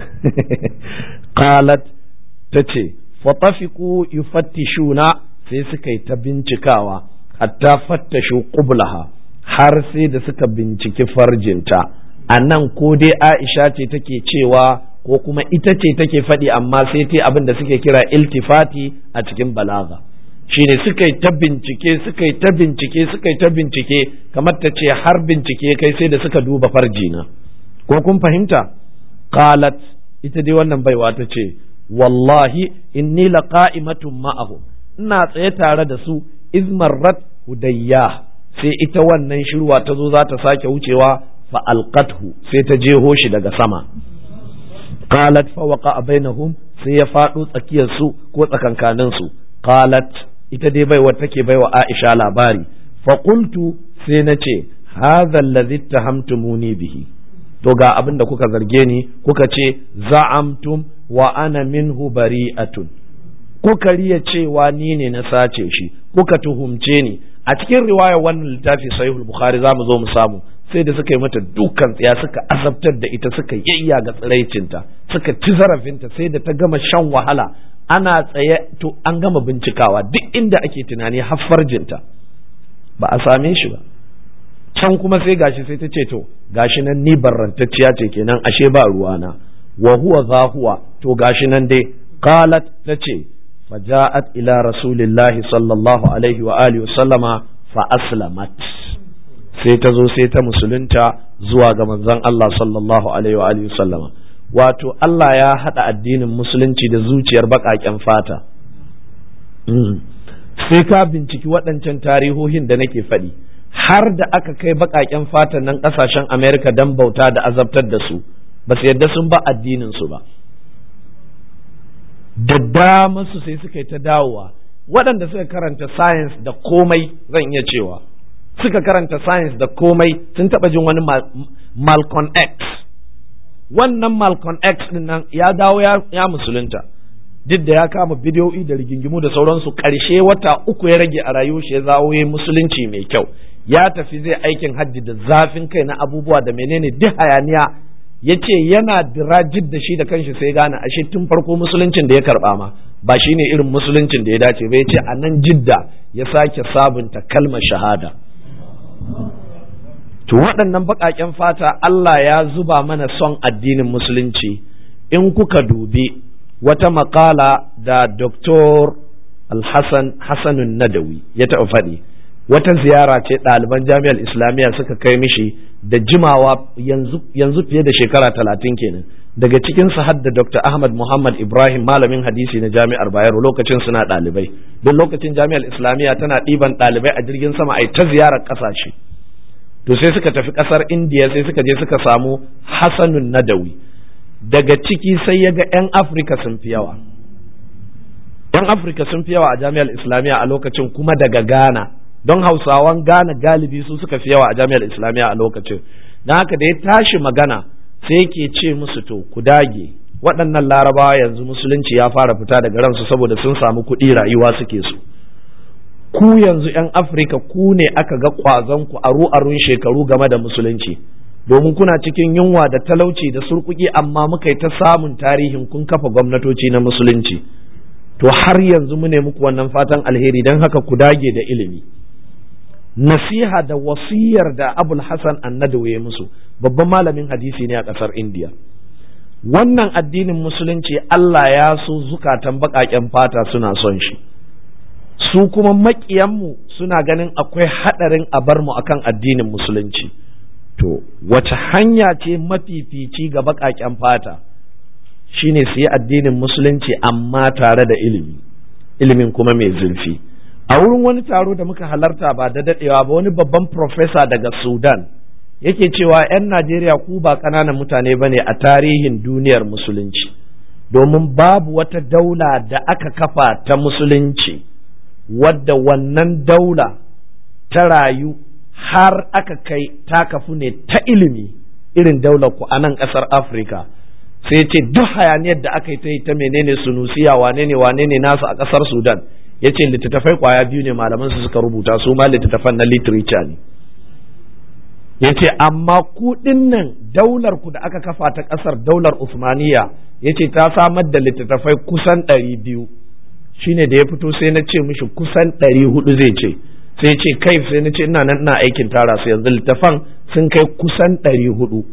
A: qalat tace fatafiqu yufattishuna sai suka yi ta bincikawa hatta fattashu qublaha har sai da suka binciki farjinta a nan ko dai Aisha ce take cewa ko kuma ita ce take faɗi amma sai ta abin da suke kira iltifati a cikin balaga shine suka yi ta bincike suka yi ta bincike suka yi ta bincike kamar ta ce har bincike kai sai da suka duba farjina ko kun fahimta qalat ita dai wannan baiwa ta ce wallahi inni laqa'imatun ma'ahu ina tsaye tare da su izmarrat hudayya sai ita wannan shirwa ta zo za ta sake wucewa fa alqathu sai ta jeho shi daga sama qalat fa waqa bainahum sai ya fado tsakiyar su ko tsakankanin su qalat ita dai baiwa take baiwa Aisha labari fa qultu sai nace hadha alladhi tahamtumuni bihi to ga abin da kuka zarge ni kuka ce za'amtum wa ana minhu bari'atun kuka riya cewa ni ne na sace shi kuka tuhumce ni a cikin riwaya wannan littafi sahihul bukhari za mu zo mu samu sai da suka yi mata dukan tsaya suka azabtar da ita suka yayya ga tsiraicinta suka ci zarafinta sai da ta gama shan wahala ana tsaye to an gama bincikawa duk inda ake tunani har farjinta ba a same shi ba can kuma sai gashi sai ta ce to gashi nan ni barrantacciya ce kenan ashe ba ruwana wa huwa zahuwa to gashi nan dai qalat tace faja'at ila rasulillahi sallallahu alaihi wa alihi sallama fa aslamat sai ta zo sai ta musulunta zuwa ga manzon Allah sallallahu alaihi wa alihi sallama wato Allah ya haɗa addinin musulunci da zuciyar baƙaƙen fata sai ka binciki waɗancan tarihohin da nake faɗi har da aka kai baƙaƙen fatan nan ƙasashen Amerika don bauta da azabtar da su ba su yadda sun ba addinin su ba da dama su sai suka yi ta dawowa waɗanda suka karanta science da komai zan iya cewa suka karanta science da komai sun taɓa jin wani Malcolm X wannan Malcolm X din nan ya dawo ya musulunta duk da ya kama bidiyoyi da rigingimu da sauransu ƙarshe wata uku ya rage a rayuwar shi ya zawo ya musulunci mai kyau ya tafi zai aikin hajji da zafin kai na abubuwa da menene duk hayaniya ya ce yana dirajid da shi da kanshi sai gane ashe tun farko musuluncin da ya karba ma ba shi ne irin musuluncin da ya dace ba ya ce a nan jidda ya sake sabunta kalmar shahada to waɗannan baƙaƙen fata Allah ya zuba mana son addinin musulunci in kuka dubi wata maƙala da Dr. Al-Hassan Hassanun Nadawi ya taɓa faɗi wata ziyara ce ɗaliban jami'ar islamiyya suka kai mishi da jimawa yanzu fiye da shekara talatin kenan daga cikin su hadda Dr. Ahmad Muhammad Ibrahim malamin hadisi na jami'ar Bayero lokacin suna ɗalibai don lokacin jami'ar islamiyya tana ɗiban ɗalibai a jirgin sama ai ta ziyarar ƙasashe to sai suka tafi ƙasar indiya sai suka je suka samu Hassanun Nadawi daga ciki sai ya ga 'yan Afirka sun fi yawa 'yan Afirka sun fi yawa a jami'ar islamiyya a lokacin kuma daga Ghana don hausawan gane galibi su suka fi yawa a jami'ar islamiyya a lokacin don haka da ya tashi magana sai yake ce musu to ku dage waɗannan larabawa yanzu musulunci ya fara fita daga ransu saboda sun samu kuɗi rayuwa suke su ku yanzu 'yan afirka ku ne aka ga ƙwazon ku aru arun shekaru game da musulunci domin kuna cikin yunwa da talauci da surkuki amma muka yi ta samun tarihin kun kafa gwamnatoci na musulunci to har yanzu mu ne muku wannan fatan alheri don haka ku dage da ilimi nasiha da wasiyar da abul hasan annadawi ya musu babban malamin hadisi ne a ƙasar indiya wannan addinin musulunci allah ya so zukatan baƙaƙen fata suna son shi su kuma maƙiyanmu suna ganin akwai haɗarin a bar mu akan addinin musulunci to wace hanya ce mafifici ga baƙaƙen fata shine su yi addinin musulunci amma tare da ilimi ilimin kuma mai zurfi a wurin wani taro da muka halarta ba da dadewa ba wani babban profesa daga sudan yake cewa 'yan najeriya ku ba ƙananan mutane ba ne a tarihin duniyar musulunci domin babu wata daula da aka kafa ta musulunci wadda wannan daula ta rayu har aka kai ta kafu ne ta ilimi irin daular ku a nan ƙasar afirka sai ce duk hayaniyar da aka yi ta yi ta menene sunusiya wane ne wane ne nasu a ƙasar sudan ya ce littattafai kwaya biyu ne malaman su suka rubuta su ma littattafan na literature ne ya ce amma ku nan daular ku da aka kafa ta ƙasar daular usmaniya ya ce ta samar da littattafai kusan ɗari biyu shine da ya fito sai na ce mishi kusan ɗari hudu zai ce sai ce kai sai na ce ina nan ina aikin tara su yanzu littafan sun kai kusan ɗari hudu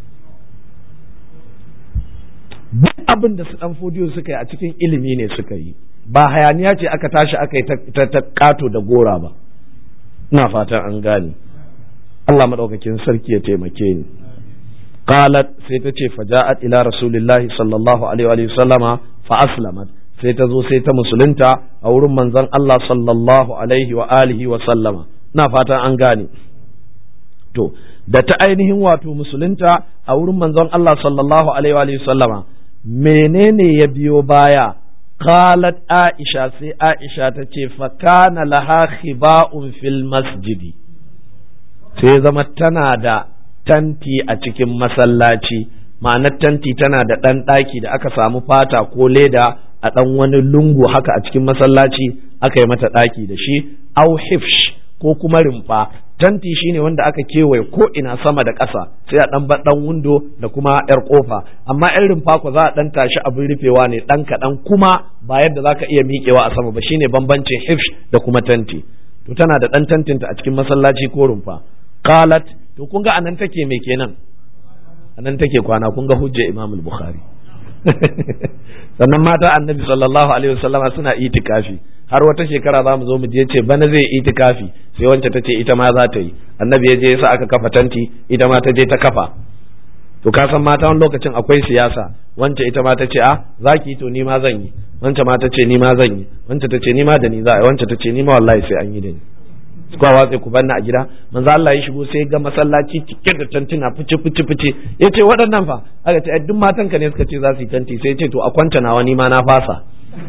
A: duk abin da su ɗan fodiyo suka yi a cikin ilimi ne suka yi ba hayaniya ce aka tashi aka yi ta kato da gora ba ina fatan an gane Allah maɗaukakin sarki ya taimake ni qalat sai ta ce faja'at ila rasulillahi sallallahu alaihi wa sallama fa aslamat sai ta zo sai ta musulunta a wurin manzon Allah sallallahu alaihi wa alihi wa sallama ina fatan an gane to da ta ainihin wato musulunta a wurin manzon Allah sallallahu alaihi wa sallama menene ya biyo baya qalat aisha sai aisha ta ce fa kana laha khiba'un fil masjidi sai zama tana da tanti a cikin masallaci ma'anar tanti tana da ɗan ɗaki da aka samu fata ko leda a ɗan wani lungu haka a cikin masallaci aka yi mata ɗaki da shi au hifsh ko kuma rumfa tanti shine wanda aka kewaye ko ina sama da ƙasa sai a ɗan ɗan windo da kuma yar ƙofa amma yan rumfa ko za a ɗan tashi abin rufewa ne ɗan kaɗan kuma ba yadda za ka iya miƙewa a sama ba shine bambancin hifsh da kuma tanti to tana da ɗan tantinta a cikin masallaci ko rumfa qalat to kun ga anan take me kenan anan take kwana kun ga hujja Imam al-Bukhari sannan mata annabi sallallahu alaihi wasallam suna itikafi har wata shekara za mu zo mu je ce bana zai itikafi sai wance ta ce ita ma za ta yi annabi ya je yasa aka kafa tanti ita ma ta je ta kafa to ka san mata wani lokacin akwai siyasa wance ita ma ta ce a zaki to ni ma zan yi wance ma ta ce ni ma zan yi wance ta ce ni ma da ni za a yi wance ta ce ni ma wallahi sai an yi da ni kuwa watsa ku banna a gida manzo Allah ya shigo sai ga masallaci cike da tantuna fice fice fice yace waɗannan fa aka ce duk matan ka ne suka ce za su yi tanti sai ce to a kwanta nawa ni ma na fasa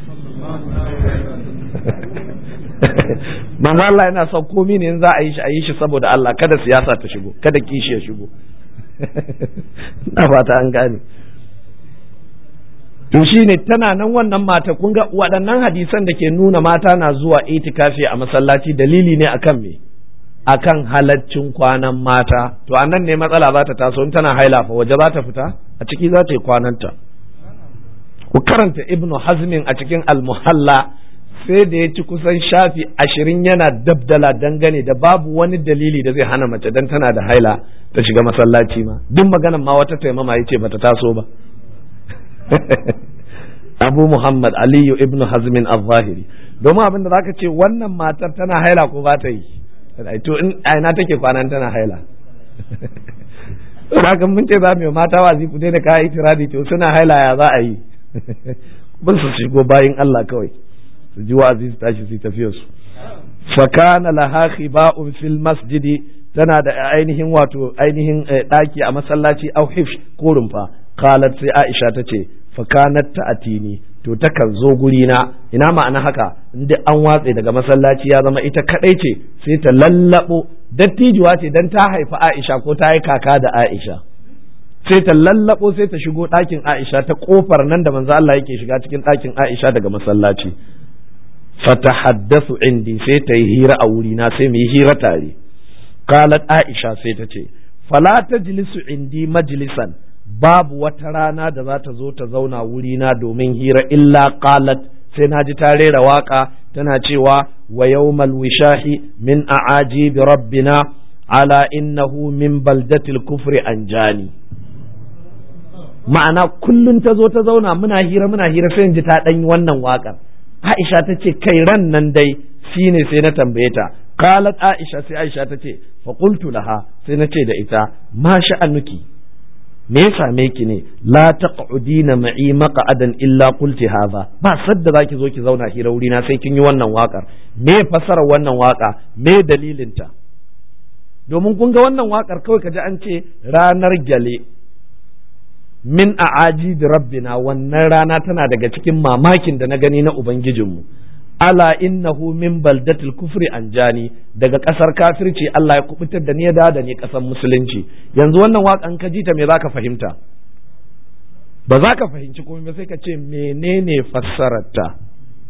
A: manzo Allah yana son komi ne in za a yi shi a yi shi saboda Allah kada siyasa ta shigo kada kishi ya shigo na fata an gane to shine tana nan wannan mata kun ga waɗannan hadisan da ke nuna mata na zuwa itikafi a masallaci dalili ne akan me akan halaccin kwanan mata to anan ne matsala za ta taso in tana haila fa waje za ta fita a ciki za ta yi kwananta ku karanta ibnu hazmin a cikin almuhalla sai da ya ci kusan shafi ashirin yana dabdala dangane da babu wani dalili da zai hana mace dan tana da haila ta shiga masallaci ma duk maganan ma wata taimama ya ce bata taso ba abu muhammad aliyu ibnu hazmin al-zahiri domin abin da zaka ce wannan matar tana haila ko ba ta yi to in aina take kwanan tana haila haka mun ce za mu yi mata wazi ku daina kayan itiradi to suna haila ya za a yi ba su shigo bayin Allah kawai su ji wa'azi su tashi su tafiya su fakana laha khiba'un fil masjidi tana da ainihin wato ainihin daki a masallaci au hifsh ko rumfa qalat sai Aisha tace fakanat ta'atini to takan zo guri na ina ma'ana haka inda an watse daga masallaci ya zama ita kadai ce sai ta lallabo dattijuwa ce dan ta haifi Aisha ko ta yi kaka da Aisha sai ta lallabo sai ta shigo ɗakin Aisha ta kofar nan da manzo Allah yake shiga cikin ɗakin Aisha daga masallaci fatahaddathu indi sai ta yi hira a wurina sai mu yi hira tare qalat Aisha sai ta ce fala tajlisu indi majlisan babu wata rana da za ta zo ta zauna wurina domin hira illa qalat sai na ji ta rera waka tana cewa wa yawmal wishahi min a'ajibi rabbina ala innahu min baldatil kufri anjani ma'ana kullum ta zo ta zauna muna hira muna hira sai in ji ta ɗan wannan waƙar Aisha ta ce kai ran nan dai shine sai na tambaye ta qalat Aisha sai Aisha ta ce fa qultu laha sai na ce da ita ma sha'anuki me ya same ki ne la taq'udina ma'i maq'adan illa qulti hadha ba sadda zaki zo ki zauna hira wuri na sai kin yi wannan waƙar me fasara wannan waƙa me dalilinta domin kun ga wannan waƙar kawai kaji an ce ranar gyale min a'aji da rabbina wannan rana tana daga cikin mamakin da na gani na ubangijinmu ala innahu min baldatil kufri anjani daga kasar kafirci Allah ya kubutar da ni ya da ni kasar musulunci yanzu wannan waƙan ka ji ta me zaka fahimta ba za ka fahimci komai ba sai ka ce menene fassararta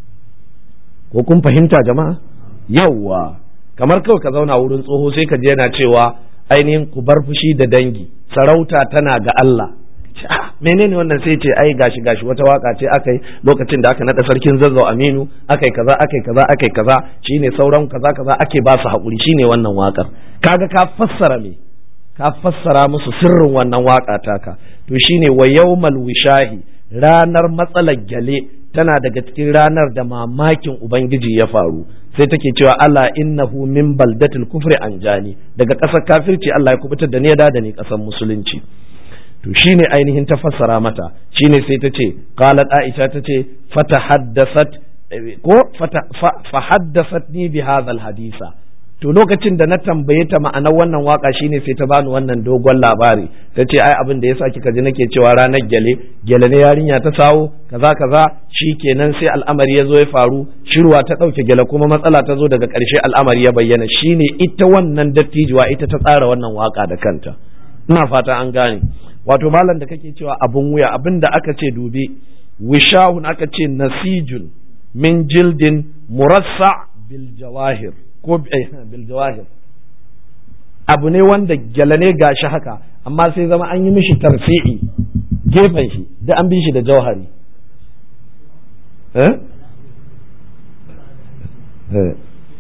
A: ko kun fahimta jama'a yawwa kamar kawai ka zauna wurin tsoho sai ka je yana cewa ainihin ku bar fushi da dangi sarauta tana ga Allah menene wannan sai ce ai gashi gashi wata waka ce aka yi lokacin da aka nada sarkin zazzau aminu aka yi kaza aka yi kaza aka yi kaza shine sauran kaza kaza ake ba su haƙuri shine wannan wakar kaga ka fassara me ka fassara musu sirrin wannan waka taka to shine wa yawmal wishahi ranar matsalar gyale tana daga cikin ranar da mamakin ubangiji ya faru sai take cewa ala innahu min baldatil kufri anjani daga ƙasar kafirci Allah ya kubutar da ni da ni ƙasar musulunci to shine ainihin ta fassara mata shine sai ta ce qalat aisha ta ce fatahaddasat ko fahaddasat ni bi hadha hadisa to lokacin da na tambaye ta ma'anar wannan waka shine sai ta bani wannan dogon labari ta ce ai abin da yasa kika ji nake cewa ranar gyale gyale ne yarinya ta sawo kaza kaza shikenan sai al'amari ya zo ya faru shirwa ta ɗauke gyale kuma matsala ta zo daga ƙarshe al'amari ya bayyana shine ita wannan dattijuwa ita ta tsara wannan waka da kanta ina fata an gane wato malam da kake cewa abun wuya abin da aka ce dubi wishahun aka ce nasijun min jildin murassa bil jawahir ko bil jawahir abu ne wanda gyala ne gashi haka amma sai zama an yi mishi tarfi'i gefen shi da an bi shi da jauhari eh? eh.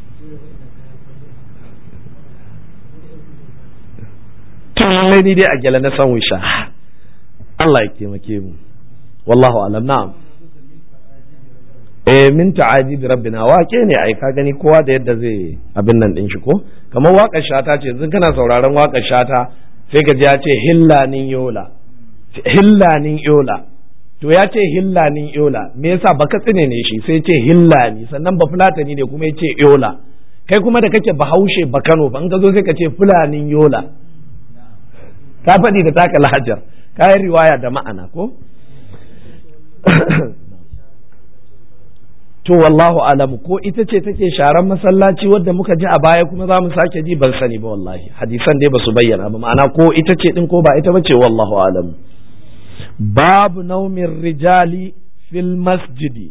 A: lallai ni dai a gyala na san wisha Allah ya taimake mu wallahu alam na'am eh min ta'ajib rabbina wake ne ai ka gani kowa da yadda zai abin nan din shi ko kamar waƙar shata ce yanzu kana sauraron waƙar shata sai ka ji ya ce hillanin yola hillanin yola to ya ce hillanin yola me yasa baka tsine ne shi sai ce hillani sannan ba fulatani ne kuma ya ce yola kai kuma da kake bahaushe ba kano ba in ka zo sai ka ce fulanin yola ka faɗi da taka lahajar ka yi riwaya da ma'ana ko to wallahu alamu ko ita ce take sharan masallaci wadda muka ji a baya kuma za mu sake ji ban sani ba wallahi hadisan dai ba su bayyana ba ma'ana ko ita ce din ko ba ita ba ce wallahu alamu babu naumin rijali fil masjidi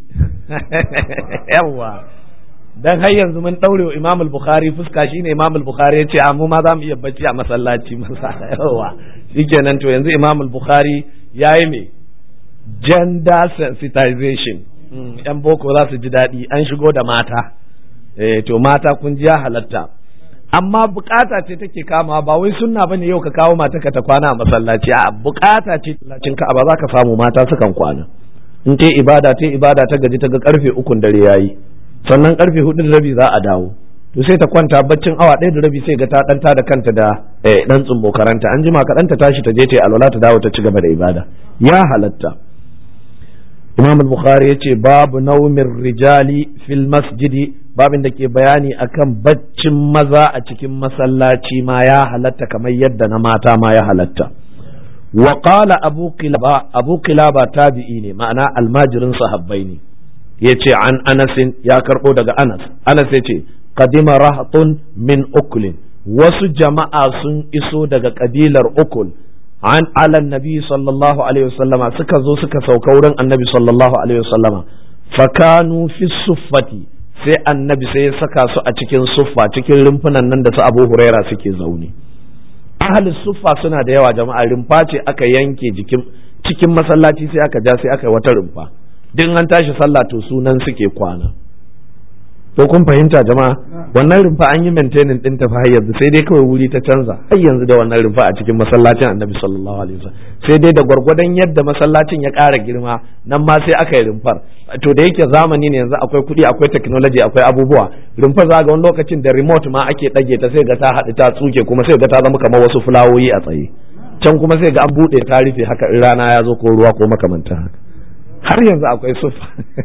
A: yawa dan har yanzu mun daure wa Imam al-Bukhari fuska shine Imam al-Bukhari yace a mu ma za mu iya bacci a masallaci masa yawa shikenan to yanzu Imam al-Bukhari yayi me gender sensitization yan boko za su ji daɗi an shigo da mata eh to mata kun ji ya halatta amma bukata ce take kama ba wai sunna bane yau ka kawo mata ka ta kwana a masallaci a bukata ce lacin ka ba za ka samu mata sukan kwana in ta ibada ta ibada ta gaji ta ga karfe ukun dare yayi sannan karfe hudu da rabi za a dawo to sai ta kwanta baccin awa ɗaya da rabi sai ga ta ɗanta da kanta da ɗan tsumbo karanta an jima kaɗan ta tashi ta je ta yi alwala ta dawo ta ci gaba da ibada ya halatta imam al-bukhari yace babu naumin rijali fil masjidi babin da ke bayani akan baccin maza a cikin masallaci ma ya halatta kamar yadda na mata ma ya halatta wa qala abu qilaba abu qilaba tabi'i ne ma'ana almajirin sahabbai ne yace an anasin ya karbo daga anas anas yace qadima rahatun min uklin wasu jama'a sun iso daga kabilar ukul an ala nabi sallallahu alaihi wasallama suka zo suka sauka wurin annabi sallallahu alaihi wasallama fakanu fi suffati sai annabi sai ya saka su a cikin suffa cikin rumfunan nan da su abu huraira suke zaune ahli suffa suna da yawa jama'a rumfa ce aka yanke jikin cikin masallaci sai aka ja sai aka yi wata rumfa duk an tashi sallah to sunan suke kwana ko kun fahimta jama'a wannan rumfa an yi maintaining din ta har yanzu sai dai kawai wuri ta canza har yanzu da wannan rumfa a cikin masallacin annabi sallallahu alaihi wasallam sai dai da gwargwadon yadda masallacin ya ƙara girma nan ma sai aka yi rumfar to da yake zamani ne yanzu akwai kuɗi akwai technology akwai abubuwa rumfar za ga wani lokacin da remote ma ake ɗage ta sai ga ta haɗu ta tsuke kuma sai ga ta zama kamar wasu fulawoyi a tsaye can kuma sai ga an buɗe ta rufe haka in rana ya zo ko ruwa ko makamantan haka har yanzu akwai sufa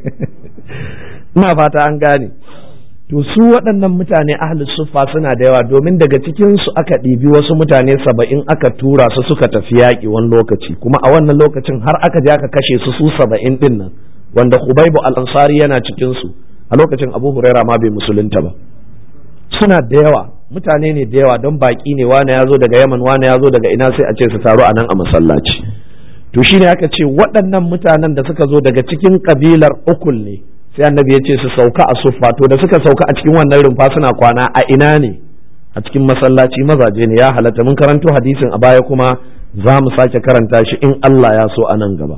A: ina fata an gane to su waɗannan mutane ahli suffa suna da yawa domin daga cikin su aka ɗibi wasu mutane saba'in aka tura su suka tafi yaƙi wani lokaci kuma a wannan lokacin har aka je aka kashe su su saba'in ɗin nan wanda Hubaibu al-Ansari yana cikin su a lokacin Abu Huraira ma bai musulunta ba suna da yawa mutane ne da yawa don baƙi ne wane ya zo daga Yaman wane ya zo daga ina sai a ce su taru a nan a masallaci to shine aka ce waɗannan mutanen da suka zo daga cikin kabilar ukul ne sai annabi ya ce su sauka a suffa to da suka sauka a cikin wannan rumfa suna kwana a ina ne a cikin masallaci mazaje ne ya halatta mun karanto hadisin a baya kuma za mu sake karanta shi in Allah ya so a nan gaba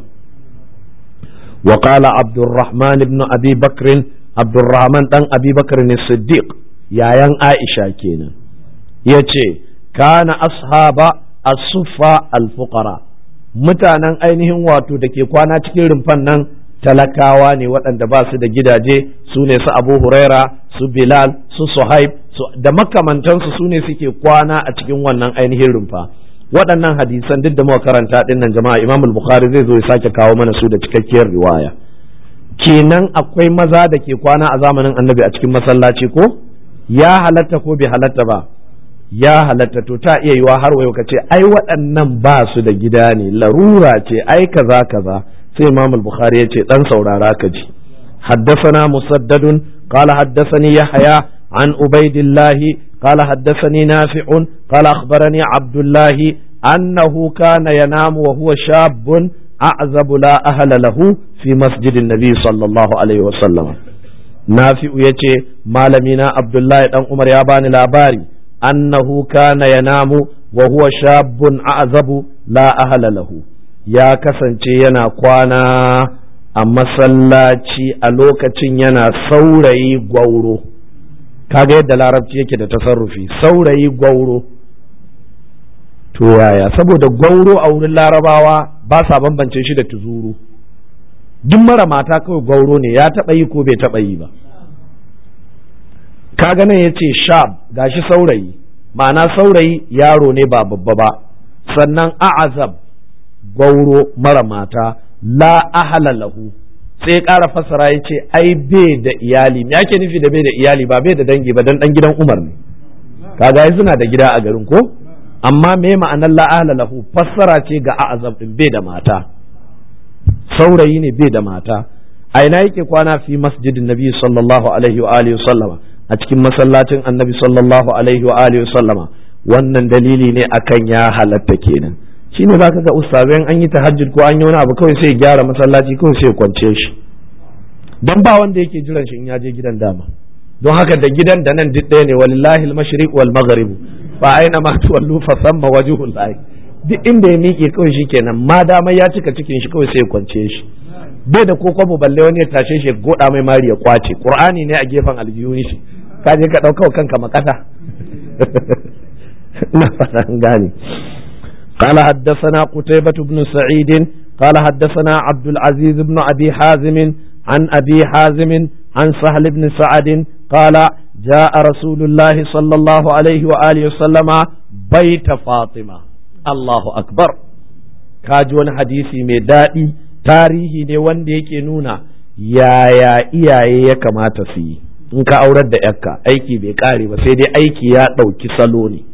A: wa qala abdurrahman ibn abi bakr abdurrahman dan abi bakr ne siddiq yayan aisha kenan yace kana ashaba as-suffa al-fuqara mutanen ainihin wato da ke kwana cikin rumfan nan talakawa ne waɗanda ba su da gidaje su ne su abu huraira su bilal su suhaib da makamantansu su ne suke kwana a cikin wannan ainihin rumfa waɗannan hadisan duk da muka karanta ɗin nan jama'a imam bukhari zai zo ya sake kawo mana su da cikakkiyar riwaya kenan akwai maza da ke kwana a zamanin annabi a cikin masallaci ko ya halatta ko bai halatta ba ya halatta to ta iya yiwa har wayo ka ce ai waɗannan ba su da gida ne larura ce ai kaza kaza sai imam al-bukhari ya ce dan saurara ka ji حدثنا مسدد قال حدثني يحيى عن عبيد الله قال حدثني نافع قال أخبرني عبد الله أنه كان ينام وهو شاب أعزب لا أهل له في مسجد النبي صلى الله عليه وسلم نافع يتي مالمينا عبد الله بن عمر ياباني لاباري أنه كان ينام وهو شاب أعزب لا أهل له ya kasance yana kwana a masallaci a lokacin yana saurayi gwauro kaga yadda larabci yake da tasarrufi saurayi gwauro to yaya saboda gwauro a wurin larabawa ba sa bambance shi da tuzuru duk mara mata kawai gwauro ne ya taɓa yi ko bai taɓa yi ba kaga nan ya ce shab gashi saurayi ma'ana saurayi yaro ne ba babba ba sannan a'azab gauro mara mata la ahala lahu sai ƙara fassara ya ce ai bai da iyali me ake nufi da bai da iyali ba bai da dangi ba dan dan gidan Umar ne kaga suna da gida a garin ko amma me ma'anar la ahala lahu fassara ce ga a'azab din bai da mata saurayi ne bai da mata a ina yake kwana fi masjidin nabi sallallahu alaihi wa alihi sallama a cikin masallacin annabi sallallahu alaihi wa alihi sallama wannan dalili ne akan ya halatta kenan shine zaka ga ustazai an yi tahajjud ko an yi wani abu kawai sai ya gyara masallaci kawai sai ya kwance shi dan ba wanda yake jiran shi in ya je gidan dama don haka da gidan da nan duk ɗaya ne walillahi al-mashriq wal maghrib fa aina ma tuwallu fa thamma wajhul lahi duk inda ya miƙe kawai shi kenan ma dama ya cika cikin shi kawai sai ya kwance shi bai da ko kwabo balle wani ya tashe shi goda mai mari ya kwace qur'ani ne a gefen aljihun shi ka je ka dauka kanka makata na fatan gane قال حدثنا قتيبة بن سعيد قال حدثنا عبد العزيز بن أبي حازم عن أبي حازم عن سهل بن سعد قال جاء رسول الله صلى الله عليه وآله وسلم بيت فاطمة الله أكبر كاجون حديثي ميدائي tarihi ne wanda yake nuna yaya iyaye ya kamata su yi in ka aurar da yakka aiki bai kare ba sai dai aiki ya ɗauki salo ne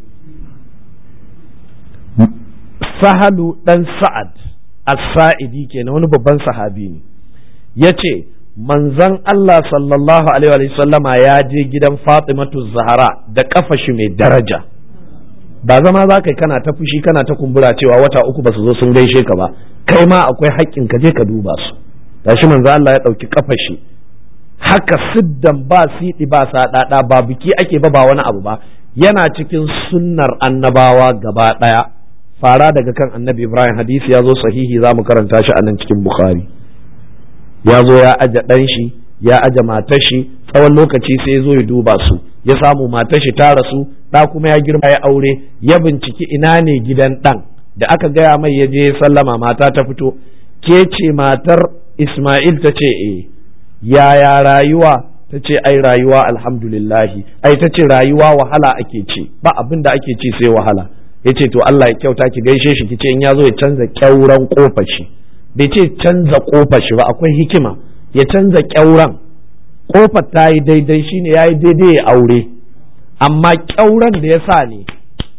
A: sahalu ɗan sa'ad as-sa'idi kenan wani babban sahabi ne ya ce manzon Allah sallallahu alaihi wa sallama ya je gidan Fatimatu Zahara da kafa shi mai daraja ba zama za ka kana ta fushi kana ta kumbura cewa wata uku ba su zo sun gaishe ka ba kai ma akwai haƙƙin ka je ka duba su gashi manzo Allah ya ɗauki kafa shi haka siddan ba siɗi ba saɗaɗa ba biki ake ba ba wani abu ba yana cikin sunnar annabawa gaba ɗaya fara daga kan annabi Ibrahim hadisi ya zo sahihi za mu karanta shi a nan cikin Bukhari ya zo ya aje ɗan shi ya aje matar shi tsawon lokaci sai ya zo ya duba su ya samu matar shi ta rasu ɗa kuma ya girma ya aure ya binciki ina ne gidan ɗan da aka gaya mai ya je sallama mata ta fito ke ce matar Ismail ta ce eh yaya rayuwa ta ce ai rayuwa alhamdulillahi ai ta ce rayuwa wahala ake ce ba abin da ake ci sai wahala ya ce to Allah ya kyauta ki gaishe shi ki ce in ya zo ya canza kyauran kofar shi bai ce canza kofar shi ba akwai hikima ya canza kyauran kofar ta yi daidai shine ya yi daidai ya aure amma kyauran da ya sa ne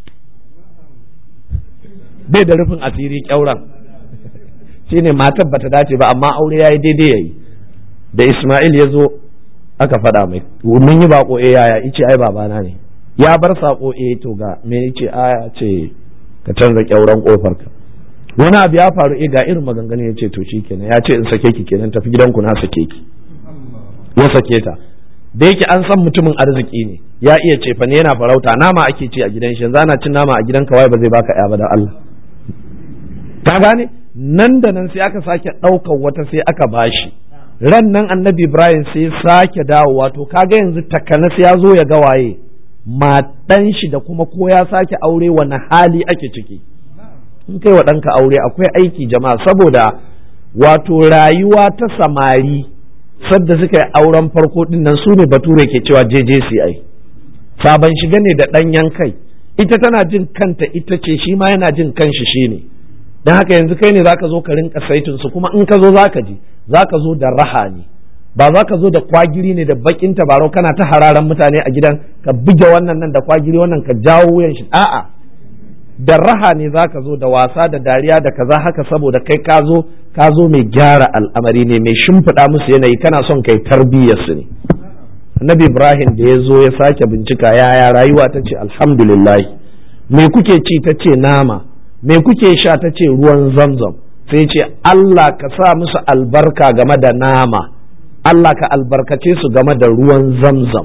A: bai da rufin asiri kyauran shine matar bata dace ba amma aure ya yi daidai ya yi da Ismail ya zo aka faɗa mai mun yi bako eh yaya ice ai babana ne ya bar sako eh to ga me yace aya ce ka canza kyauran kofar ka wani abu ya faru eh ga irin maganganu ya ce to shikenan ya ce in sake ki kenan tafi gidanku na sake ki ya sake ta da yake an san mutumin arziki ne ya iya cefa ne yana farauta nama ake ci a gidan shi yanzu ana cin nama a gidan kawai ba zai baka ya ba da Allah ka gane nan da nan sai aka sake ɗaukar wata sai aka bashi ran nan annabi ibrahim sai sake dawowa to kaga yanzu takanas ya zo ya ga waye matan shi da kuma ko ya sake aure wani hali ake ciki in kai wa ɗanka aure akwai aiki jama'a saboda wato rayuwa ta samari sadda suka yi auren farko din nan su ne bature ke cewa JJCI sabon shiga ne da ɗanyen kai ita tana jin kanta ita ce shi ma yana jin kanshi shi ne don haka yanzu kai ne zaka zo ka rinka saitin su kuma in ka zo zaka ji zaka zo da raha ne ba za ka zo da kwagiri ne da bakin tabarau kana ta hararan mutane a gidan ka buge wannan nan da kwagiri wannan ka jawo wuyan shi a'a da raha ne za ka zo da wasa da dariya da kaza haka saboda kai ka zo ka zo mai gyara al'amari ne mai shimfiɗa musu yanayi kana son kai tarbiyyar su ne annabi ibrahim da ya zo ya sake bincika yaya rayuwa ta ce alhamdulillah me kuke ci ta ce nama me kuke sha ta ce ruwan zamzam sai ce allah ka sa musu albarka game da nama allah ka albarkace su game da ruwan zamzam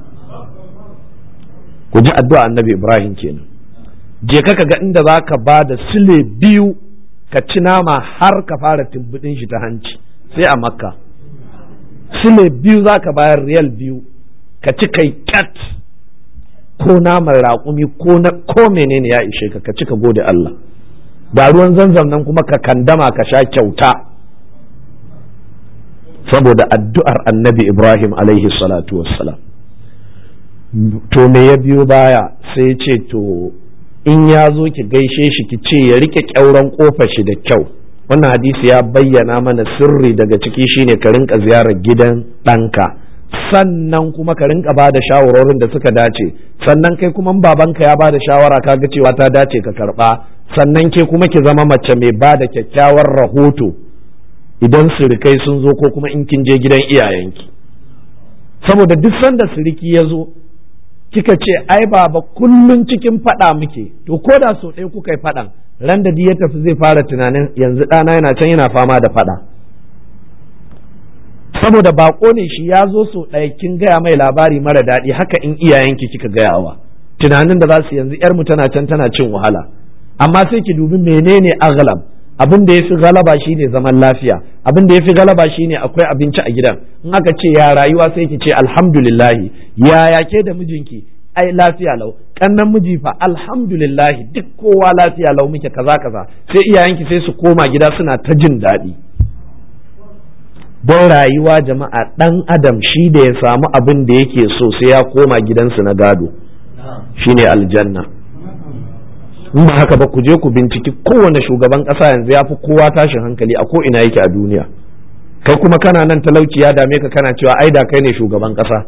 A: ku ji addu'a annabi ibrahim kenan je ka ga inda za ka ba da sile biyu ka ci nama har ka fara tumbudin shi ta hanci sai a makka sile biyu za ka bayar riyal biyu ka ci kai kyat ko naman raƙumi ko na ko menene ya ishe ka ka ci ka gode Allah da ruwan zanzam nan kuma ka kandama ka sha kyauta saboda addu'ar annabi Ibrahim alaihi salatu wassalam to me ya biyo baya sai ce to in ya zo ki gaishe shi ki ce ya rike kyauran kofar shi da kyau wannan hadisi ya bayyana mana sirri daga ciki shine ka rinka ziyarar gidan ɗanka sannan kuma ka rinka ba da shawarorin da suka dace sannan kai kuma babanka ya ba da shawara ka ga cewa ta dace ka karba sannan ke kuma ki zama mace mai ba da kyakkyawar rahoto idan sirikai sun zo ko kuma in kin je gidan iyayenki saboda duk sanda siriki ya zo kika ce ai baba kullun cikin faɗa muke to ko da so ɗaya kuka yi faɗan ran da ya tafi zai fara tunanin yanzu ɗana yana can yana fama da faɗa saboda bako ne shi ya zo so ɗaya kin gaya mai labari mara daɗi haka in iyayenki kika gayawa tunanin da za su yanzu yarmu tana can tana cin wahala amma sai ki dubi menene aghlab abin da ya fi galaba shine zaman lafiya abin da ya fi galaba shine akwai abinci a gidan in aka ce ya rayuwa sai ki ce alhamdulillahi yaya ke da mijinki ai lafiya lau kannan miji fa alhamdulillahi duk kowa lafiya lau muke kaza kaza sai iyayenki sai su koma gida suna ta jin daɗi don rayuwa jama'a ɗan adam shi da ya samu abin da yake so sai ya koma gidansu na gado shine aljanna in ba haka ba ku je ku binciki kowane shugaban ƙasa yanzu ya fi kowa tashin hankali a ko ina yake a duniya kai kuma kana nan talauci ya dame ka kana cewa ai da kai ne shugaban ƙasa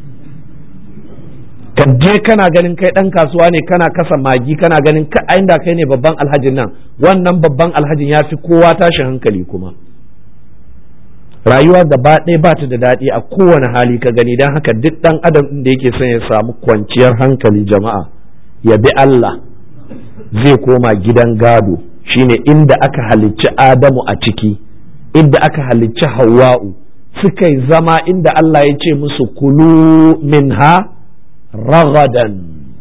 A: ka je kana ganin kai ɗan kasuwa ne kana kasa magi kana ganin ka ai da kai ne babban alhajin nan wannan babban alhajin ya fi kowa tashin hankali kuma rayuwa gaba ɗaya ba ta da daɗi a kowane hali ka gani don haka duk ɗan adam da yake son ya samu kwanciyar hankali jama'a ya bi Allah zai koma gidan gado shine inda aka halicci Adamu a ciki inda aka halicci Hawwa'u suka yi zama inda Allah ya ce musu kulu minha ragadan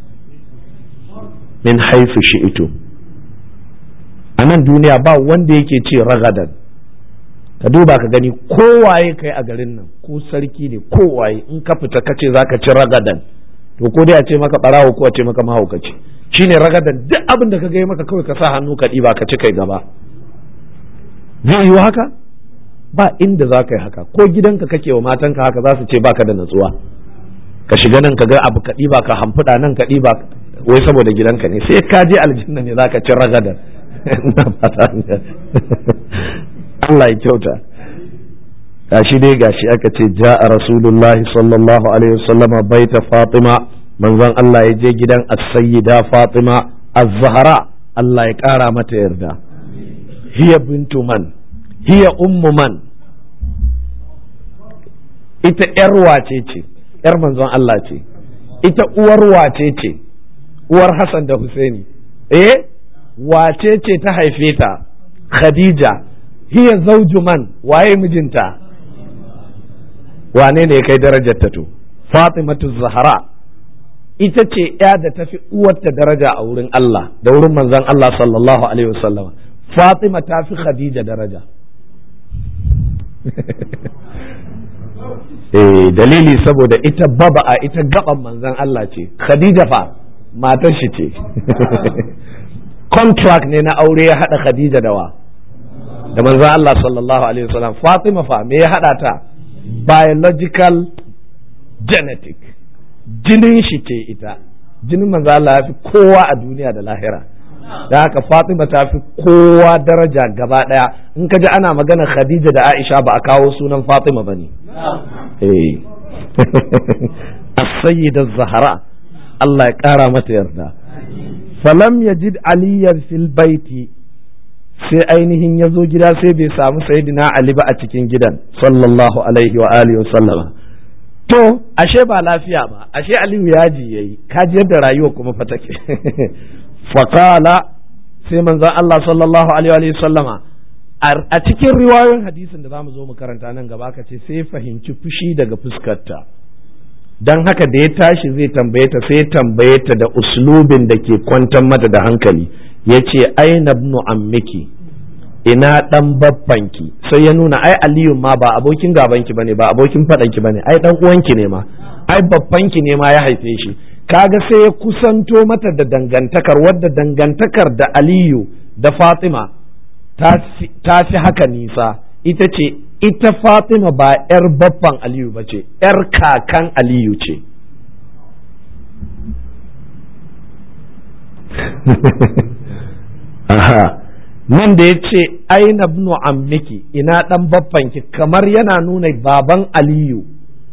A: min haifu shi'itu a nan duniya ba wanda yake ce ragadan ka duba ka gani kowaye kai a garin nan ko sarki ne kowaye in ka fita kace za ka ci ragadan to ko dai a ce maka barawo ko a ce maka mahaukaci shine ragadan duk abin da ka ga maka kawai ka sa hannu ka ɗiba ka ci kai gaba zai yi haka ba inda za ka yi haka ko gidanka kake wa matanka haka za su ce baka da natsuwa ka shiga nan ka ga abu ka ɗiba ka hamfuda nan ka ɗiba wai saboda gidanka ne sai ka je aljanna ne za ka ci ragadan Allah ya kyauta gashi dai gashi aka ce ja'a rasulullahi sallallahu alaihi wasallama baita fatima manzon Allah ya je gidan as-sayyida fatima az-zahra Allah ya kara mata yarda hiya bintu man hiya ummu man ita yar wace ce yar manzon Allah ce ita uwar wace ce uwar Hassan da Husaini eh wace ce ta haife ta Khadija hiya zauju man waye mijinta wane ne ya kai darajar ta to Fatimatu Zahra ita ce ya da tafi uwarta daraja a wurin Allah da wurin manzon Allah sallallahu alaihi wasallam Fatima ta fi Khadija daraja eh dalili saboda ita baba a ita gaban manzon Allah ce Khadija fa matar shi ce contract ne na aure ya hada Khadija da wa da manzon Allah sallallahu alaihi wasallam Fatima fa me ya hada ta biological genetic jinin shi ce ita jinin manzon Allah ya fi kowa a duniya da lahira da haka Fatima ta fi kowa daraja gaba daya in ka ji ana magana Khadija da Aisha ba a kawo sunan Fatima bane eh as-sayyida zahra Allah ya kara mata yarda falam yajid aliyan fil baiti sai ainihin ya zo gida sai bai samu sayyidina Ali ba a cikin gidan sallallahu alaihi wa alihi wa sallama to ashe ba lafiya ba ashe Aliyu yaji yayi kaji yadda rayuwa kuma fa take faqala sai manzon Allah sallallahu alaihi wa sallama a cikin riwayoyin hadisin da zamu zo mu karanta nan gaba ka ce sai fahimci fushi daga fuskarta dan haka da ya tashi zai tambaye ta sai tambaye ta da uslubin da ke kwantar mata da hankali ya ce aina ibnu ammiki ina dan babbanki sai ya nuna ai aliyu ma ba abokin gabanki bane ba abokin fadanki bane ai dan uwanki ne ma ai babbanki ne ma ya haife shi kaga sai ya kusanto mata da dangantakar wadda dangantakar da aliyu da fatima ta fi haka nisa ita ce ita fatima ba 'yar babban aliyu ba ce 'yar kakan aliyu ce aha nan da ya ce aina ibnu ammiki ina dan baffanki kamar yana nuna baban aliyu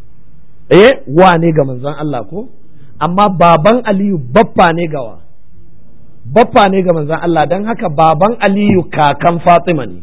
A: eh wa ne ga manzon Allah ko amma baban aliyu baffa ne gawa baffa ne ga manzon Allah don haka baban aliyu kakan fatima ne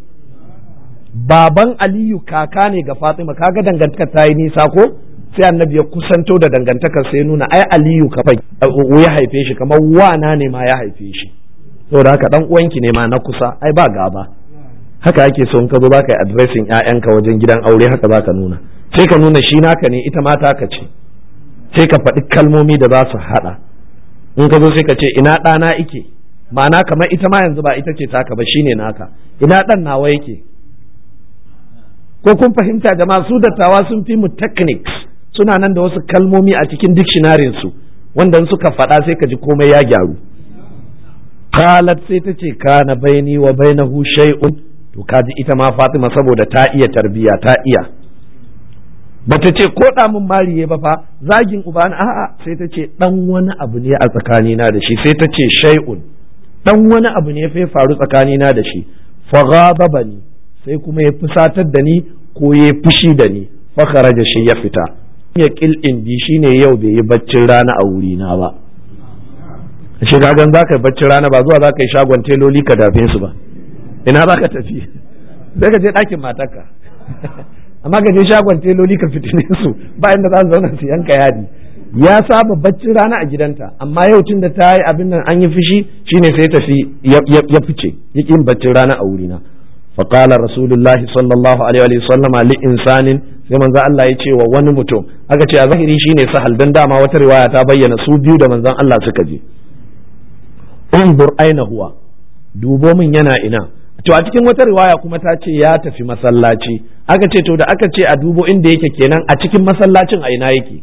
A: baban aliyu kaka ne ga fatima kaga dangantaka ta yi nisa ko sai annabi ya kusanto da dangantakar sai nuna ai aliyu kafai ya haife shi kamar wana ne ma ya haife shi saboda haka dan uwanki ne ma na kusa ai ba gaba haka ake so in ka zo baka yi addressing ƴaƴanka wajen gidan aure haka zaka nuna sai ka nuna shi naka ne ita ma taka ce sai ka faɗi kalmomi da za su haɗa in ka zo sai ka ce ina ɗana ike ma'ana kamar ita ma yanzu ba ita ce taka ba shine naka ina ɗan nawa yake ko kun fahimta jama'a su dattawa sun fi mu techniques suna nan da wasu kalmomi a cikin dictionary su wanda suka faɗa sai ka ji komai ya gyaru qalat sai ta ce kana baini wa bainahu shay'un to kaji ita ma Fatima saboda ta iya tarbiya ta iya bata ce ko da mun mariye ba fa zagin uba na a'a sai ta ce dan wani abu ne a tsakanina da shi sai ta ce shay'un dan wani abu ne fa faru tsakanina da shi fa ghadabani sai kuma ya fusatar da ni ko ya fushi da ni fa kharaja shi ya fita ya kil indi shine yau bai yi baccin rana a wuri na ba shi kagan za ka yi baccin rana ba zuwa za ka yi shagon teloli ka dafe su ba ina za ka tafi sai ka je ɗakin matarka amma ka je shagon teloli ka fitine su ba inda za su zauna su yanka yadi ya saba baccin rana a gidanta amma yau tun da ta yi abin nan an yi fushi shine sai tafi ya fice ya yin baccin rana a wurina فقال رسول الله صلى الله عليه وسلم لإنسان sai manzo Allah ya ce wa wani mutum aka ce a zahiri shine sahal dan dama wata riwaya ta bayyana su biyu da manzon Allah suka je unzur aina huwa dubo min yana ina to a cikin wata riwaya kuma ta ce ya tafi masallaci aka ce to da aka ce a dubo inda yake kenan a cikin masallacin a ina yake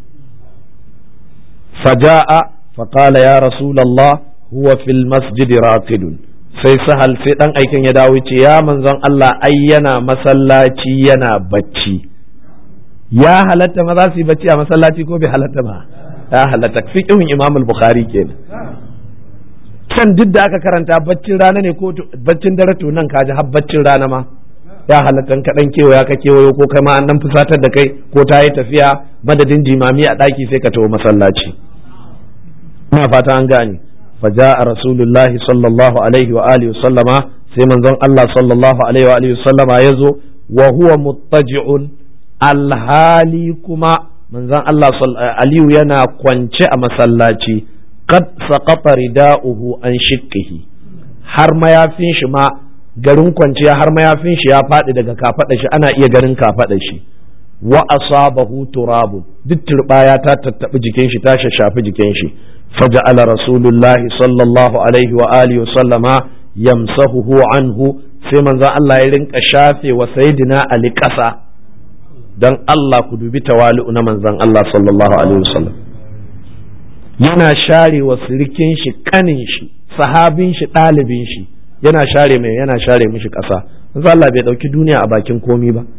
A: faja'a faqala ya rasulullah huwa fil masjid raqidun sai sahal sai dan aikin ya dawo ce ya manzon Allah ai yana masallaci yana bacci ya halatta ma za su yi bacci a masallaci ko bai halatta ba ya halatta fiqhun imam al-bukhari kenan can duk da aka karanta baccin rana ne ko baccin dare to nan kaji har baccin rana ma ya halatta ka dan kewaya ka kewayo ko kai ma an dan fusatar da kai ko ta yi tafiya madadin jimami a daki sai ka tawo masallaci ina fata an gane فجاء رسول الله صلى الله عليه وآله وسلم sai manzon Allah sallallahu alaihi wa alihi sallama ya zo wa huwa muttaji'un alhali kuma manzon Allah Aliyu yana kwance a masallaci qad saqata rida'uhu an shikkihi har mayafin shi ma garin kwanciya har mayafin shi ya faɗi daga kafaɗa shi ana iya ganin kafaɗa shi wa asabahu turabun duk turbaya ta tattabi jikin shi ta shafi jikin shi فجعل رسول الله صلى الله عليه وآله وسلم يمسحه عنه sai manzon Allah ya rinka shafe wa sayyidina Ali ƙasa don Allah ku dubi tawali'u na manzon Allah sallallahu alaihi wasallam yana share wa sirikin shi kanin shi sahabin shi ɗalibin shi yana share mai yana share mishi ƙasa manzon Allah bai ɗauki duniya a bakin komi ba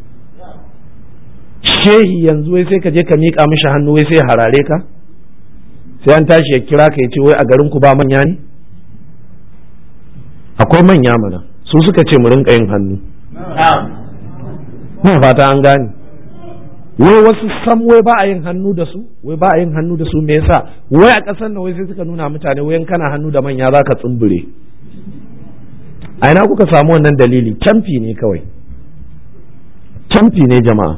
A: shehi yanzu wai sai ka je ka miƙa mishi hannu wai sai ya harare ka sai an tashi ya kira ka ya ce wai a garin ku ba manya ne akwai manya mana su suka ce mu rinka yin hannu na fata an gane wai wasu sam wai ba a yin hannu da su wai ba a yin hannu da su me yasa wai a ƙasar nan wai sai suka nuna mutane wai kana hannu da manya za ka tsumbure a ina kuka samu wannan dalili camfi ne kawai camfi ne jama'a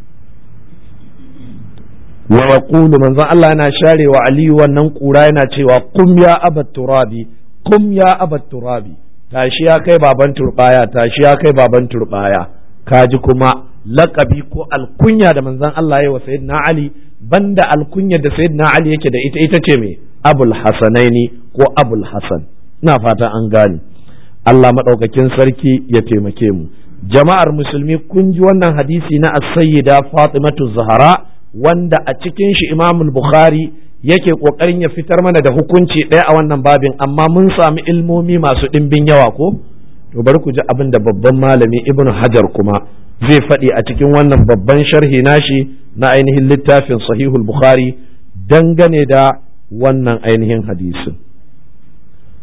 A: wa yaqulu manzon Allah yana sharewa Aliyu wannan kura yana cewa kum ya abat turabi kum ya abat turabi tashi ya kai baban turbaya tashi ya kai baban turbaya kaji kuma laqabi ko alkunya da manzon Allah ya wa sayyidina Ali banda alkunya da sayyidina Ali yake da ita ita ce me Abul Hasanaini ko Abul Hasan ina fata an gane Allah madaukakin sarki ya taimake mu jama'ar musulmi kun ji wannan hadisi na as-sayyida Fatimatu Zahra wanda a cikin shi imamul bukhari yake kokarin ya fitar mana da hukunci ɗaya a wannan babin amma mun sami ilmomi masu ɗimbin yawa ko to bari ku ji abin da babban malami ibn hajar kuma zai faɗi a cikin wannan babban sharhi nashi na ainihin littafin sahihul bukhari dangane da wannan ainihin hadisin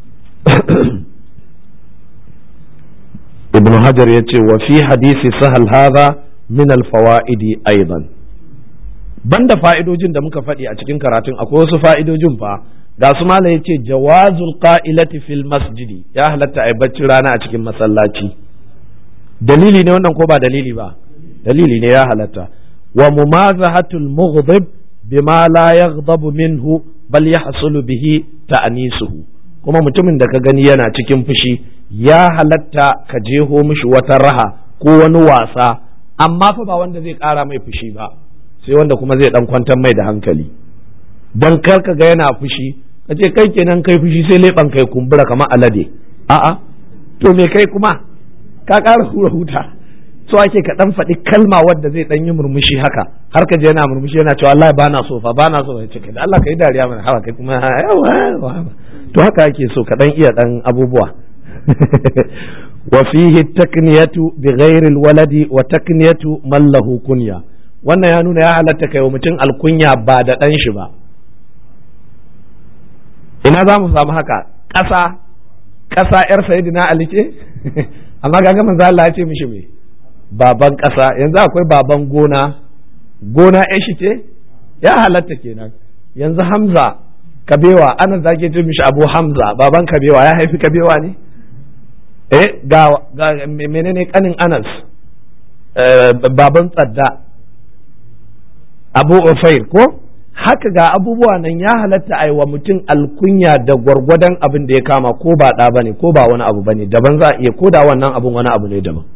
A: ibn hajar ya ce wa fi hadisi sahal hadha min alfawa'idi aidan banda fa'idojin da muka faɗi a cikin karatun akwai wasu fa'idojin fa ga su mala ya ce jawazul qa'ilati fil masjidi ya halatta a bacci rana a cikin masallaci dalili ne wannan ko ba dalili ba dalili ne ya halatta wa mumazahatul mughdib bima la yaghdabu minhu bal yahsulu bihi ta'nisuhu kuma mutumin da ka gani yana cikin fushi ya halatta ka jeho mishi wata raha ko wani wasa amma fa ba wanda zai ƙara mai fushi ba sai wanda kuma zai dan kwantar mai da hankali dan kar ka ga yana fushi ka ce kai kenan kai fushi sai leɓen kai kumbura kamar alade a'a to me kai kuma ka ƙara hura huta so ake ka dan faɗi kalma wadda zai dan yi murmushi haka har ka je yana murmushi yana cewa Allah ba na so fa ba na so ya ce da Allah ka yi dariya mana hawa kai kuma yawa to haka ake so ka dan iya dan abubuwa wa fihi takniyatu bi ghairi waladi wa takniyatu man lahu kunya wannan ya nuna ya halatta kai wa mutum alkunya ba da dan shi ba ina za mu samu haka ƙasa ƙasa yar sayyidina Ali ce amma ga manzo Allah ya ce mishi me baban ƙasa yanzu akwai baban gona gona ya shi ce ya halatta kenan yanzu hamza kabewa ana zage ce mishi abu hamza baban kabewa ya haifi kabewa ne eh ga, ga menene kanin anas baban tsadda abu ufair ko haka ga abubuwa nan ya halatta a wa mutum alkunya da gwargwadon abin da ya kama ko ba ɗa bane ko ba wani abu bane daban za a iya ko da wannan abin wani abu ne daban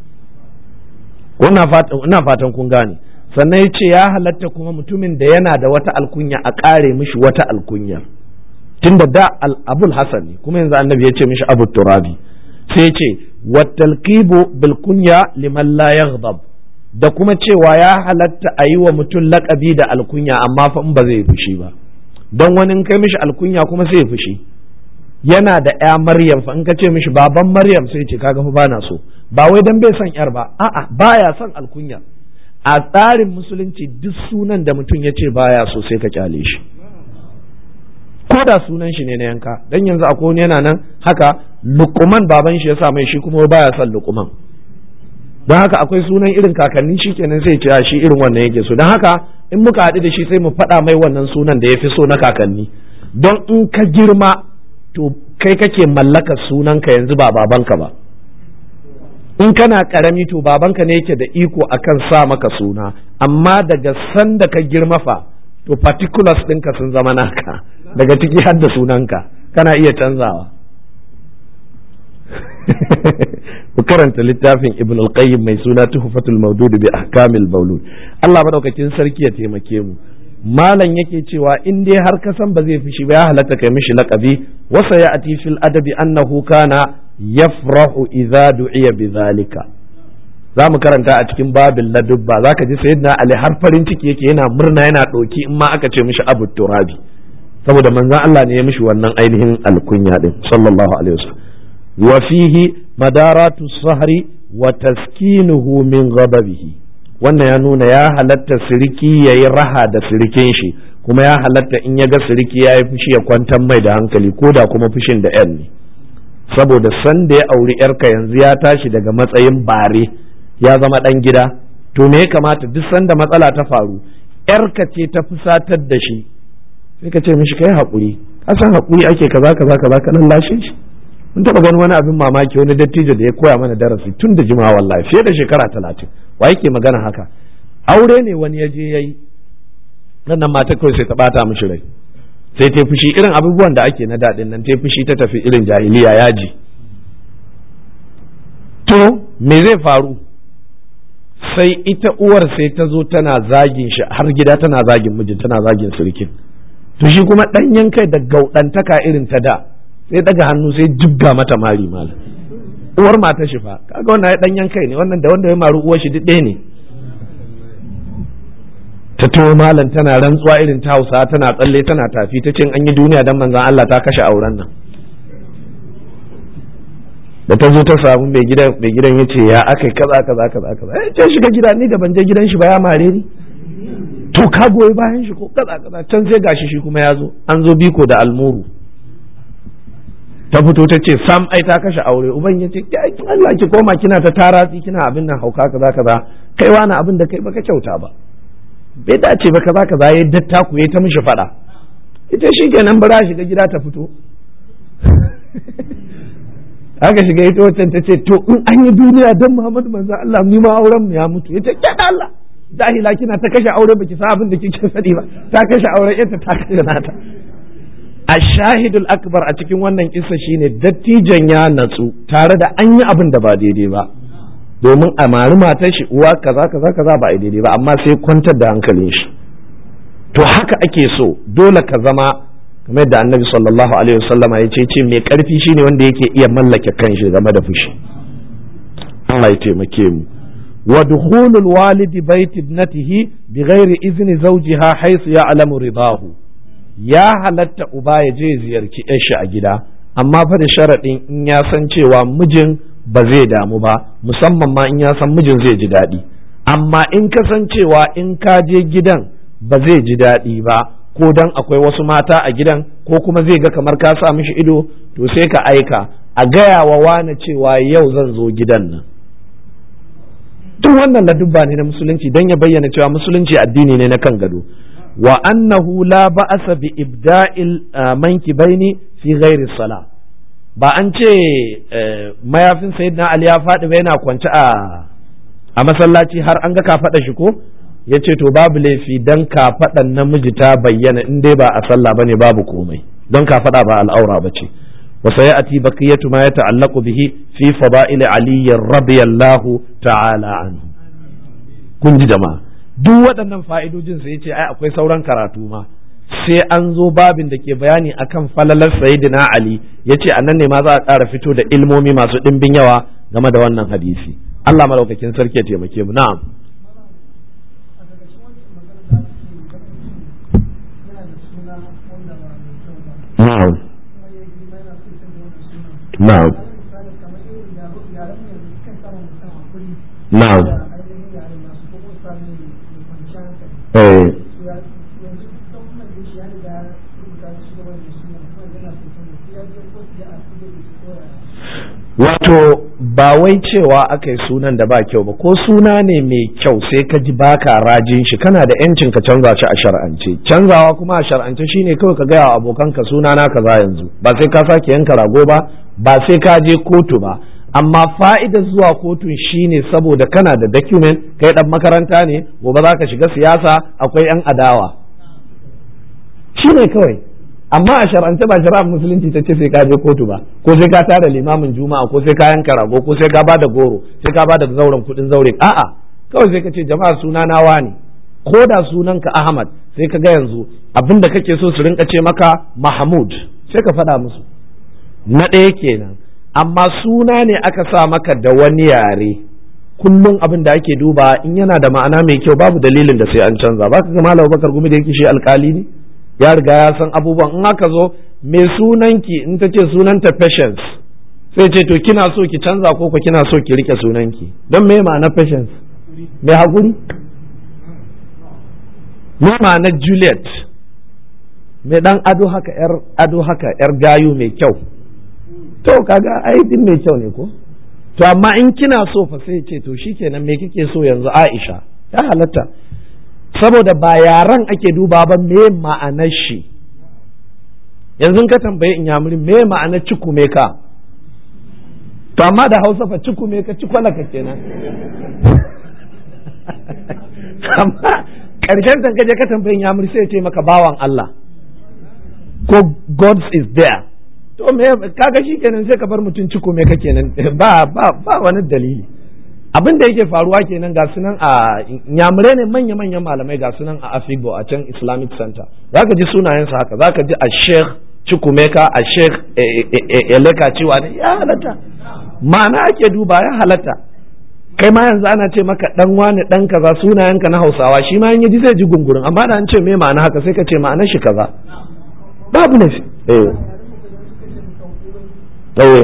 A: ina fatan kun gane sannan ya ce ya halatta kuma mutumin da yana da wata alkunya a ƙare mishi wata alkunya tunda da abul hasan ne kuma yanzu annabi ya ce mishi abu turabi sai ce wattalqibu bil kunya liman la yaghdab da kuma cewa ya halatta a yi wa mutum laƙabi da alkunya amma fa in ba zai fushi ba don wani kai mishi alkunya kuma sai fushi yana da ya maryam fa in ka ce mishi baban maryam sai ce kaga fa bana so ba wai dan bai son yar ba a'a baya son alkunya a tsarin musulunci duk sunan da mutum ya ce baya so sai ka kyale shi ko da sunan shi ne na yanka dan yanzu akwai wani yana nan haka lukuman baban shi ya sa mai shi kuma baya son lukuman don haka akwai sunan irin kakanni shi kenan sai ce shi irin wannan yake so don haka in muka haɗu da shi sai mu faɗa mai wannan sunan da ya fi so na kakanni don in ka girma to kai kake mallakar sunanka yanzu ba babanka ba in kana karami to babanka ne yake da iko akan sa maka suna amma daga sanda ka girma fa to particulars ɗinka sun zama naka daga ciki har da sunanka kana iya canzawa ku karanta littafin ibn al-qayyim mai suna tuhfatul mawdud bi ahkamil mawlud Allah madaukakin sarki ya taimake mu malam yake cewa in dai har ka san ba zai fishi ba ya halatta kai mishi laqabi wasa ya ati fil adabi annahu kana yafrahu idza du'iya bidhalika za mu karanta a cikin babin ladubba za ka ji sayyidina ali har farin ciki yake yana murna yana ɗoki in ma aka ce mishi abu turabi saboda manzon Allah ne ya mishi wannan ainihin alkunya din sallallahu alaihi wasallam wa fihi madaratu sahri wa taskinuhu min ghadabihi wannan ya nuna ya halatta siriki yayi raha da sirikin shi kuma ya halatta in ya ga siriki ya yi fushi ya kwantar mai da hankali ko da kuma fushin da yan ne saboda san da ya auri yarka yanzu ya tashi daga matsayin bare ya zama ɗan gida to me ya kamata duk sanda matsala ta faru yarka ce ta fusatar da shi sai ka ce mishi kai haƙuri ka san haƙuri ake kaza kaza kaza ka nan lashe shi mun taɓa ganin wani abin mamaki wani dattijo da ya koya mana darasi tun da jimawa wallahi fiye da shekara talatin wa yake magana haka aure ne wani ya je yayi nan mata kawai sai ta bata mishi rai sai ta fushi irin abubuwan da ake na daɗin nan ta fushi ta tafi irin jahiliya yaji to me zai faru sai ita uwar sai ta zo tana zagin shi har gida tana zagin mijin tana zagin sirkin to shi kuma ɗanyen kai da gaudantaka irin ta da sai daga hannu sai jibga mata mari malam uwar mata shi fa kaga wannan ya ɗanyen kai ne wannan da wanda ya maru uwar shi duk ɗaya ne ta to malam tana rantsuwa irin ta hausa tana tsalle tana tafi ta cin an yi duniya dan manzon Allah ta kashe auren nan da ta zo ta samu mai gidan mai gidan yace ya akai kaza kaza kaza kaza eh ce shiga gida ni da ban je gidan shi ba ya mare ni to ka goyi bayan shi ko kaza kaza can sai gashi shi kuma ya zo an zo biko da almuru ta fito ta ce sam ai ta kashe aure uban ya ce Allah ki koma kina ta taratsi kina abin nan hauka kaza kaza kai wani abin da kai baka kyauta ba bai dace ba kaza kaza ya datta ku ya ta mishi fada ita shi kenan bara shiga gida ta fito aka shiga ita wacce ta ce to in an yi duniya don Muhammadu manzo Allah ni ma auren mu ya mutu yace ke Allah jahila kina ta kashe aure baki sa abin da kike sani ba ta kashe aure ita ta kashe nata ashahidul akbar a cikin wannan kissa shine dattijan ya natsu tare da an yi abin da ba daidai ba domin a mari matar shi uwa kaza kaza kaza ba a daidai ba amma sai kwantar da hankalin shi to haka ake so dole ka zama kamar da annabi sallallahu alaihi wasallama ya ce ce mai karfi shine wanda yake iya mallake kanshi game da fushi Allah ya taimake mu wa dukhulul walidi bait ibnatihi bighairi izni zawjiha haythu ya'lamu ridahu ya halatta uba ya je ziyarci shi a gida amma fa da sharaɗin in ya san cewa mijin ba zai damu ba musamman ma in ya san mijin zai ji daɗi amma in ka san cewa in ka je gidan ba zai ji daɗi ba ko dan akwai wasu mata a gidan ko kuma zai ga kamar ka sa mishi ido to sai ka aika a gaya wa wane cewa yau zan zo gidan nan duk wannan ladubba ne na musulunci don ya bayyana cewa musulunci addini ne na kan gado wa annahu la ba'asa bi ibda'il mankibaini fi ghairi sala ba an ce mayafin sayyidina ali ya faɗi ba yana kwance a a masallaci har an ga ka faɗa shi ko ya ce to babu laifi dan kafaɗan namiji ta bayyana in dai ba a sallah bane babu komai don kafaɗa ba al'aura ba ce wa sayati baqiyatu ma yata'allaqu bihi fi fada'il ali radiyallahu ta'ala anhu kun ji jama'a duk waɗannan fa'idojin sai ce ai akwai sauran karatu ma sai an zo babin da ke bayani akan falalar sayyidina ali yace anan ne ma za a ƙara fito da ilmomi masu ɗimbin yawa game da wannan hadisi Allah malaukakin sarki ya taimake mu na'am na'am na'am na'am eh wato ba wai cewa aka yi sunan da ba kyau ba ko suna ne mai kyau sai ka ji baka rajin shi kana da yancin ka canza shi a shar'ance canzawa kuma a shar'ance shine kawai ka gaya wa abokanka suna na kaza yanzu ba sai ka sake yanka rago ba ba sai ka je kotu ba amma fa'idar zuwa kotun shine saboda kana da document kai dan makaranta ne gobe za ka shiga siyasa akwai yan adawa shine kawai amma a shar'ance ba shari'ar musulunci ta ce sai ka je kotu ba ko sai ka tara limamin juma'a ko sai ka yanka rago ko sai ka bada goro sai ka bada zauren kudin zaure a'a kawai sai ka ce jama'a suna na wani ko da sunanka Ahmad sai ka ga yanzu abinda kake so su rinka ce maka Mahmud sai ka faɗa musu na ɗaya kenan amma suna ne aka sa maka da wani yare kullum abin da ake duba in yana da ma'ana mai kyau babu dalilin da sai an canza ba ka ga Malam Bakar Gumi da yake shi alkali ne ya riga ya san abubuwan in aka zo mai sunanki in ta ce sunanta patience sai ce to kina so ki canza ko ko kina so ki rike sunanki don me ma'ana patience mai haƙuri me ma'ana juliet mai dan ado haka yar ado haka yar gayu mai kyau to kaga ai din mai kyau ne ko to amma in kina so fa sai ce to shikenan me kike so yanzu Aisha ya halatta saboda ba yaran ake duba ba me ma'anar shi yanzu ka tambaye in yamuri me ma'anar cikume ka to amma da hausa fa cikume ka cikwalaka kenan amma karshen tankaje ka tambaye in yamuri sai ce maka bawan Allah ko God is there to me kaga shi kenan sai ka bar mutum cikume ka kenan ba ba ba wani dalili abin da yake faruwa kenan ga sunan a nyamurai ne manya-manyan malamai ga sunan a afigo a can islamic center za ka ji sunayensa haka za ka ji a sheikh cikumeka a sheikh eleka cewa ne ya halatta ma'ana ake duba ya halatta kai ma yanzu ana ce maka dan wani dan kaza sunayenka na hausawa shi ma ji zai ji gungurin amma da an ce me ma'ana haka sai ka ce ma'anar shi kaza babu ne eh eh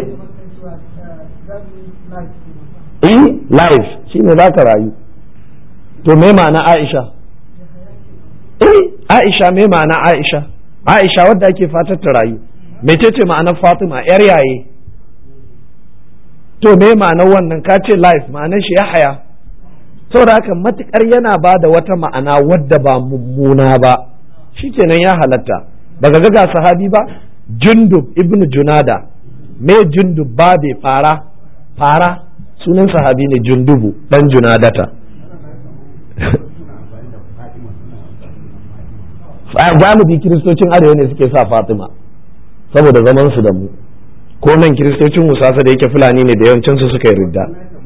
A: in life shi ne za ka rayu to me ma'ana aisha eh aisha me ma'ana aisha aisha wadda ake fatar ta rayu mecece ma'anar fatima yar yaye to me ma'anar wannan ka ce life ma'anar shi yahaya saboda haka matukar yana ba da wata ma'ana wadda ba mummuna ba shikenan ya halatta baka ga ga sahabi ba jundub ibnu junada me jundub ba bai fara fara sunan sahabi ne jundubu dan junadata galibi kiristocin arewa ne suke sa fatima saboda zaman su da mu ko nan kiristocin musasa da yake fulani ne da yawancin su suka yi ridda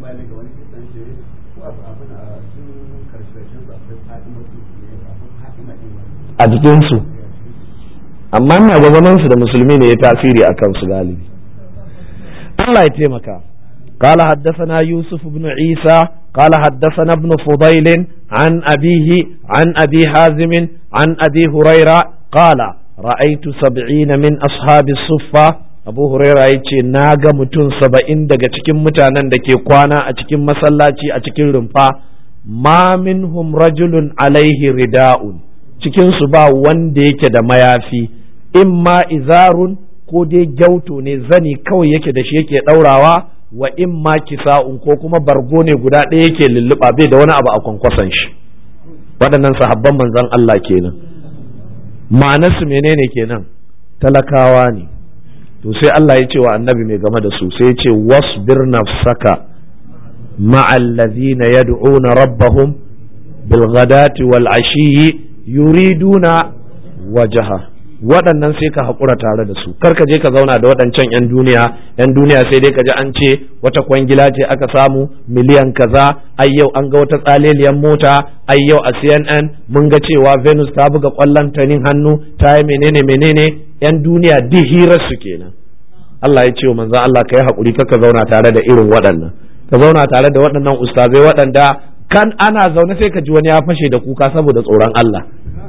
A: a jikinsu amma ina ga zaman su da musulmi ne ya tasiri a kansu galibi Allah ya taimaka قال حدثنا يوسف بن عيسى قال حدثنا ابن فضيل عن أبيه عن أبي حازم عن أبي هريرة قال رأيت سبعين من أصحاب الصفة أبو هريرة يتي ناغا متون سبعين دقا تكين متانا دكي قوانا أتكين مسلاتي أتكين رمفا ما منهم رجل عليه رداء cikin su ba wanda yake da mayafi imma izarun ko dai gyauto ne zani kawai yake da shi yake ɗaurawa wa in ma kisa'un ko kuma bargo ne guda ɗaya yake lulluɓa bai da wani abu a kwankwason shi waɗannan sahabban manzon Allah kenan ma'anarsu menene kenan talakawa ne to sai Allah ya ce wa annabi mai game da su sai ya ce wasbir nafsaka ma'al ladhina yad'una rabbahum bil ghadati wal ashiyi yuriduna wajaha waɗannan sai ka haƙura tare da su kar ka je ka zauna da waɗancan 'yan duniya 'yan duniya sai dai ka ji an ce wata kwangila ce aka samu miliyan kaza ai yau an ga wata tsaleliyan mota ai yau a cnn mun ga cewa venus ta buga ƙwallon tanin hannu ta yi menene menene 'yan duniya duk hirar su kenan Allah ya ce wa manzon Allah ka yi haƙuri ka zauna tare da irin waɗannan ka zauna tare da waɗannan ustazai waɗanda kan ana zaune sai ka ji wani ya fashe da kuka saboda tsoron Allah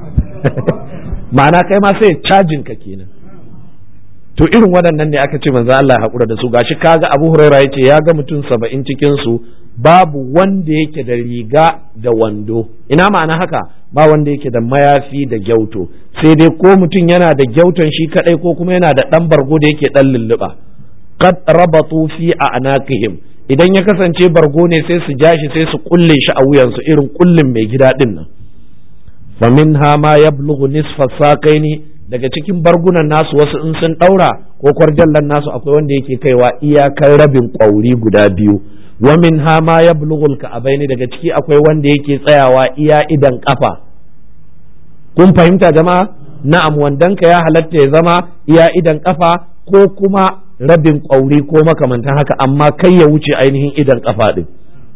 A: ma'ana kai ma sai cajin ka kenan to irin waɗannan ne aka ce manzo Allah ya haƙura da su gashi kaga Abu Huraira yace ya ga mutum saba'in cikin su babu wanda yake da riga da wando ina ma'ana haka ba wanda yake da mayafi da gyauto sai dai ko mutum yana da gyauton shi kadai ko kuma yana da dan bargo da yake dan lulluɓa qad rabatu fi a'naqihim idan ya kasance bargo ne sai su ja shi sai su kulle shi a wuyansu irin kullin mai gida din nan faminha ma yablughu nisfa saqaini daga cikin bargunan nasu wasu in sun daura ko kwarjallan nasu akwai wanda yake kaiwa iyakar rabin kwauri guda biyu wa minha ma yablughu alka'abaini daga ciki akwai wanda yake tsayawa iya idan kafa kun fahimta jama'a na'am wandanka ya halatta ya zama iya idan kafa ko kuma rabin kwauri ko makamantan haka amma kai ya wuce ainihin idan kafa din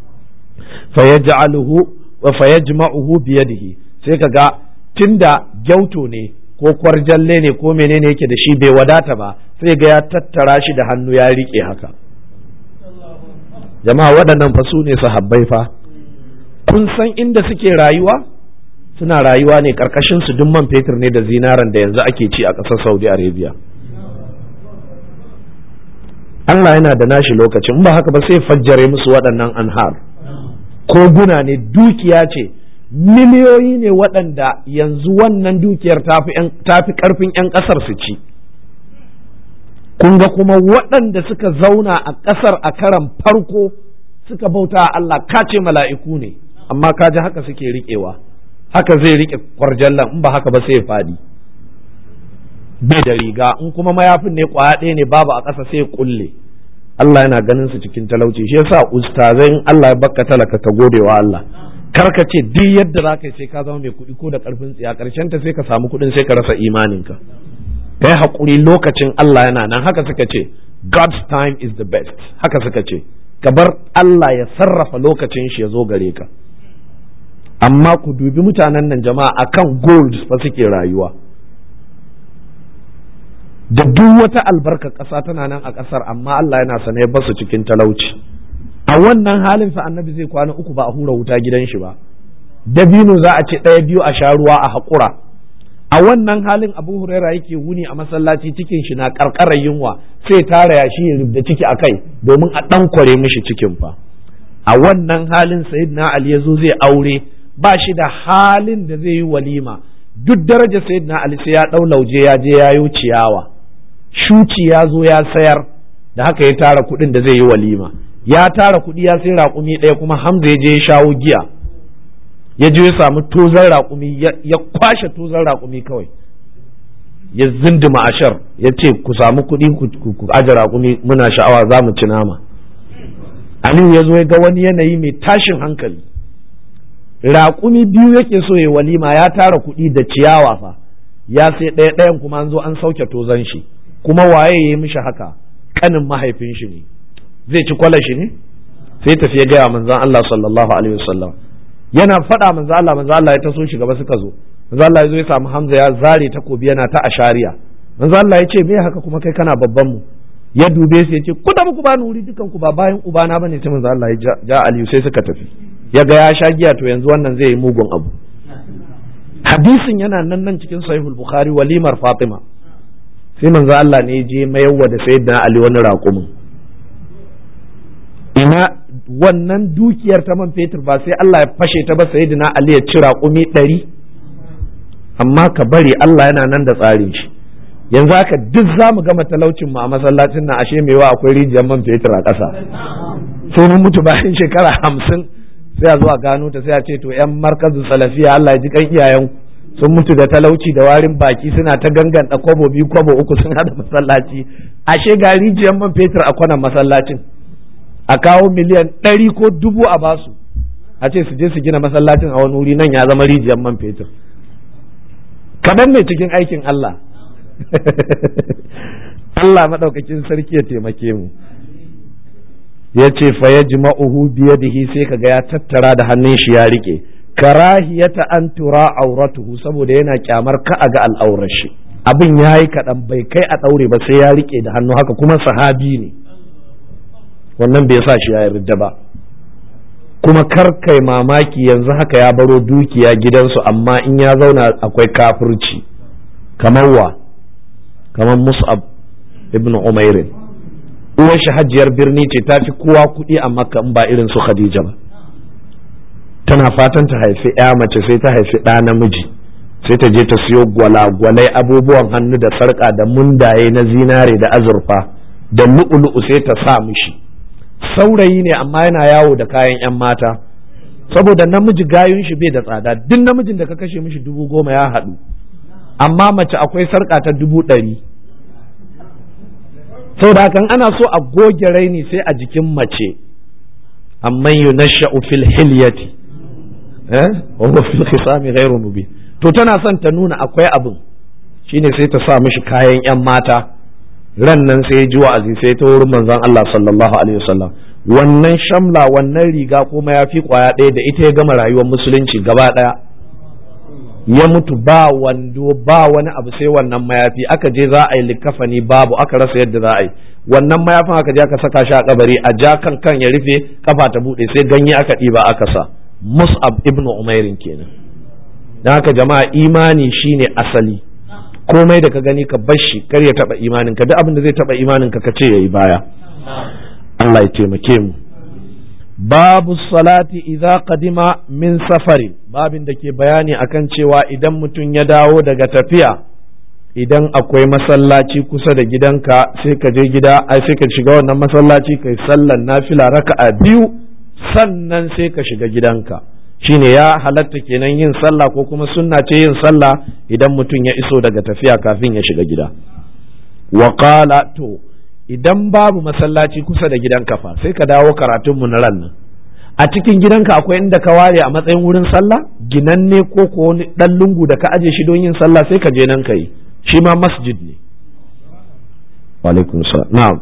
A: fayaj'aluhu wa fayajma'uhu biyadihi sai ka ga tunda gyauto ne ko kwarjalle ne ko menene yake da shi bai wadata ba sai ga ya tattara shi da hannu ya rike haka jama'a waɗannan fa su ne sahabbai fa kun san inda suke rayuwa suna rayuwa ne karkashin su duk man fetur ne da zinaran da yanzu ake ci a ƙasar saudi arabia Allah yana da nashi lokacin ba haka ba sai fajjare musu waɗannan anhar koguna ne dukiya ce miliyoyi ne waɗanda yanzu wannan dukiyar tafi ƙarfin 'yan ƙasar su ci kun ga kuma waɗanda suka zauna a ƙasar a karan farko suka bauta Allah ka ce mala'iku ne amma ka ji haka suke riƙewa haka zai riƙe kwarjallan in ba haka ba sai faɗi bai da riga in kuma mayafin ne ƙwaya ɗaya ne babu a ƙasa sai kulle Allah yana ganin su cikin talauci shi yasa ustazai in Allah ya baka talaka ka gode wa Allah kar ka ce duk yadda za ka sai ka zama mai kuɗi ko da ƙarfin tsiya ƙarshen ta sai ka samu kuɗin sai ka rasa imaninka kai haƙuri lokacin Allah yana nan haka suka ce God's time is the best haka suka ce ka bar Allah ya sarrafa lokacin shi ya zo gare ka amma ku dubi mutanen nan jama'a akan gold fa suke rayuwa da duk wata albarka ƙasa tana nan a ƙasar amma Allah yana sane ya basu cikin talauci a wannan halin fa annabi zai kwana uku ba a hura wuta gidan shi ba dabino za a ce ɗaya biyu a sha ruwa a haƙura a wannan halin abu huraira yake wuni a masallaci cikin shi na karkarar yunwa sai tara ya shi ya rubda ciki a kai domin a ɗan kware mishi cikin fa a wannan halin sayyidina ali ya zo zai aure ba shi da halin da zai yi walima duk daraja sayyidina ali sai ya ɗau lauje ya je ya yi ciyawa shuci ya zo ya sayar da haka ya tara kuɗin da zai yi walima ya tara kuɗi ya sai raƙumi ɗaya kuma hamza ya je ya shawo giya ya je ya samu tozan raƙumi ya kwashe tozan raƙumi kawai ya zindima ashar ya ce ku samu kuɗi ku aje raƙumi muna sha'awa za mu ci nama aliyu ya zo ya ga wani yanayi mai tashin hankali raƙumi biyu yake so ya walima ya tara kuɗi da ciyawa fa ya sai ɗaya ɗayan kuma an zo an sauke tozan shi kuma waye ya yi mishi haka kanin mahaifin shi ne zai ci kwala shi ne sai tafi ya gaya manzan Allah sallallahu alaihi wasallam yana faɗa manzan Allah manzan Allah ya taso shi gaba suka zo manzan Allah ya zo ya samu Hamza ya zare takobi yana ta ashariya manzan Allah ya ce me haka kuma kai kana babban mu ya dube su ya ce ku da ku bani wuri dukan ku ba bayan ubana bane sai manzan Allah ya ja Aliyu sai suka tafi ya ga ya sha giya to yanzu wannan zai yi mugun abu hadisin yana nan nan cikin sahihul bukhari walimar fatima sai manzo Allah ne je mayarwa da sayyidina Ali wani raƙumin ina wannan dukiyar ta man fetur ba sai Allah ya fashe ta ba sayyidina Ali ya ci raƙumi ɗari amma ka bari Allah yana nan da tsarin shi yanzu haka duk za mu gama talaucin mu a masallacin nan ashe mewa akwai rijiyar man fetur a ƙasa sai mun mutu bayan shekara hamsin sai a zo a gano ta sai a ce to yan markazin salafiya Allah ya ji kan iyayen sun mutu da talauci da warin baki suna ta ganganta kwabo biyu kwabo uku sun hada masallaci ashe ga rijiyar man fetur a kwanan masallacin a kawo miliyan ɗari ko dubu a basu a ce su je su gina masallacin a wani wuri nan ya zama rijiyar man fetur kaɗan mai cikin aikin Allah Allah maɗaukakin sarki ya taimake mu ya ce fa ya jima'uhu biyadihi sai kaga ya tattara da hannun shi ya rike karahiyata an tura auratuhu saboda yana kyamar ka a ga al'aurar shi abin ya yi kaɗan bai kai a ɗaure ba sai ya rike da hannu haka kuma sahabi ne wannan bai sa shi ya yarda ba kuma kar kai mamaki yanzu haka ya baro dukiya gidansu amma in ya zauna akwai kafirci kamar wa kamar mus'ab ibn umairin uwar shi hajiyar birni ce ta fi kowa kuɗi a makka in ba irin su khadija ba tana fatan ta haifi ya mace sai ta haifi ɗa namiji sai ta je ta siyo gwalagwalai abubuwan hannu da sarƙa da mundaye na zinare da azurfa da lu'ulu'u sai ta sa mishi saurayi ne amma yana yawo da kayan 'yan mata saboda namiji gayun shi bai da tsada duk namijin da ka kashe mishi dubu goma ya haɗu amma mace akwai sarƙa ta dubu ɗari saboda hakan ana so a goge raini sai a jikin mace amma yunasha'u fil hilyati eh wa huwa fil khisami ghairu mubin to tana son ta nuna akwai abin shine sai ta sa mishi kayan yan mata ran nan sai ji wa'azi sai ta wurin manzon Allah sallallahu alaihi wasallam wannan shamla wannan riga ko mayafi kwaya ɗaya da ita ya gama rayuwar musulunci gaba ɗaya ya mutu ba wando ba wani abu sai wannan mayafi aka je za a yi likafani babu aka rasa yadda za a yi wannan mayafin aka je aka saka shi a kabari a ja kan kan ya rufe kafa ta bude sai ganye aka ɗiba aka sa mus'ab ibnu umairin kenan dan haka jama'a imani shine asali komai da ka gani ka bar shi kar ya taba imanin ka duk abin da zai taba imanin ka ka ce yayi baya Allah ya taimake mu babu salati idza qadima min safarin babin da ke bayani akan cewa idan mutum ya dawo daga tafiya idan akwai masallaci kusa da gidanka sai ka je gida ai sai ka shiga wannan masallaci kai sallan nafila raka'a biyu sannan sai ka shiga gidanka shine ya halatta kenan yin sallah ko kuma sunna ce yin sallah idan mutum ya iso daga tafiya kafin ya shiga gida wa qala to idan babu masallaci kusa da gidanka fa sai ka dawo karatunmu na ran nan a cikin gidanka akwai inda ka ware a matsayin wurin sallah ginanne ko ko wani dan lungu da ka aje shi don yin sallah sai ka je nan ka yi shi ma masjid ne wa alaikum salam na'am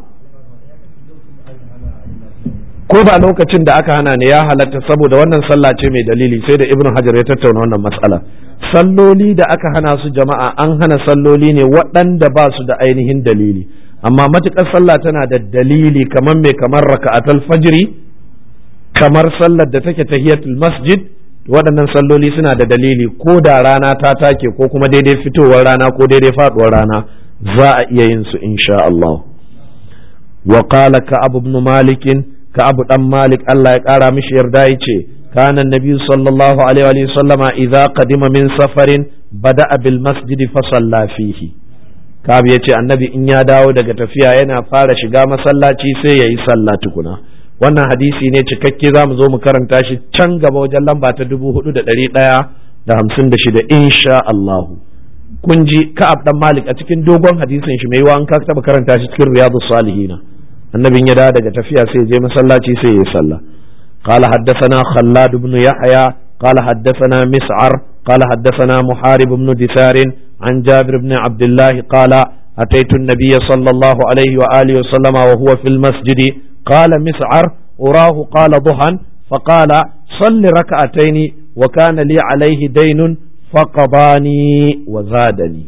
A: ko ba lokacin da aka hana ne ya halatta saboda wannan sallah ce mai dalili sai da ibnu hajar ya tattauna wannan matsala salloli da aka hana su jama'a an hana salloli ne waɗanda ba su da ainihin dalili amma matuƙar sallah tana da dalili kamar mai kamar raka'atul fajri kamar sallar da take tahiyatul masjid waɗannan salloli suna da dalili ko da rana ta take ko kuma daidai fitowar rana ko daidai faɗuwar rana za a iya yin su insha Allah wa qala ka abu ibn malik ka abu dan malik Allah ya ƙara mishi yarda yace كان النبي صلى الله عليه وسلم إذا قدم من سفر بدأ بالمسجد فصلى فيه Ka'ab ya ce annabi in ya dawo daga tafiya yana fara shiga masallaci sai ya yi sallah tukuna wannan hadisi ne cikakke za mu zo mu karanta shi can gaba wajen lamba ta dubu hudu da ɗari ɗaya da hamsin da shida insha Allahu kun ji Ka'ab dan Malik a cikin dogon hadisin shi mai yiwa an ka taɓa karanta shi cikin Riyadu Salihina annabin ya dawo daga tafiya sai ya je masallaci sai ya yi sallah قال حدثنا خلاد بن يحيى قال حدثنا مسعر قال حدثنا محارب بن دثار عن جابر بن عبد الله قال أتيت النبي صلى الله عليه وآله وسلم وهو في المسجد قال مسعر أراه قال ضحى فقال صل ركعتين وكان لي عليه دين فقضاني وزادني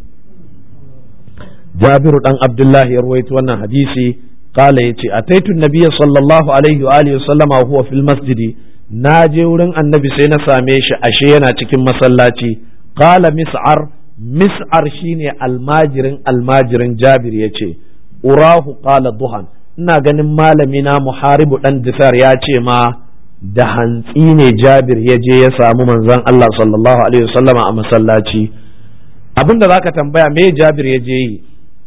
A: جابر بن عبد الله يروي وانا حديثي قال يتي أتيت النبي صلى الله عليه وآله وسلم وهو في المسجد ناجي ورن النبي سينا ساميش أشينا تكين مسلاتي قال مسعر مسعر شيني الماجرن الماجرن جابر يتي أراه قال ضحى ina ganin malamina muharibu dan difar ya ce ma da hantsi ne jabir ya je ya samu manzon Allah sallallahu alaihi wasallama a masallaci abinda zaka tambaya me jabir ya je yi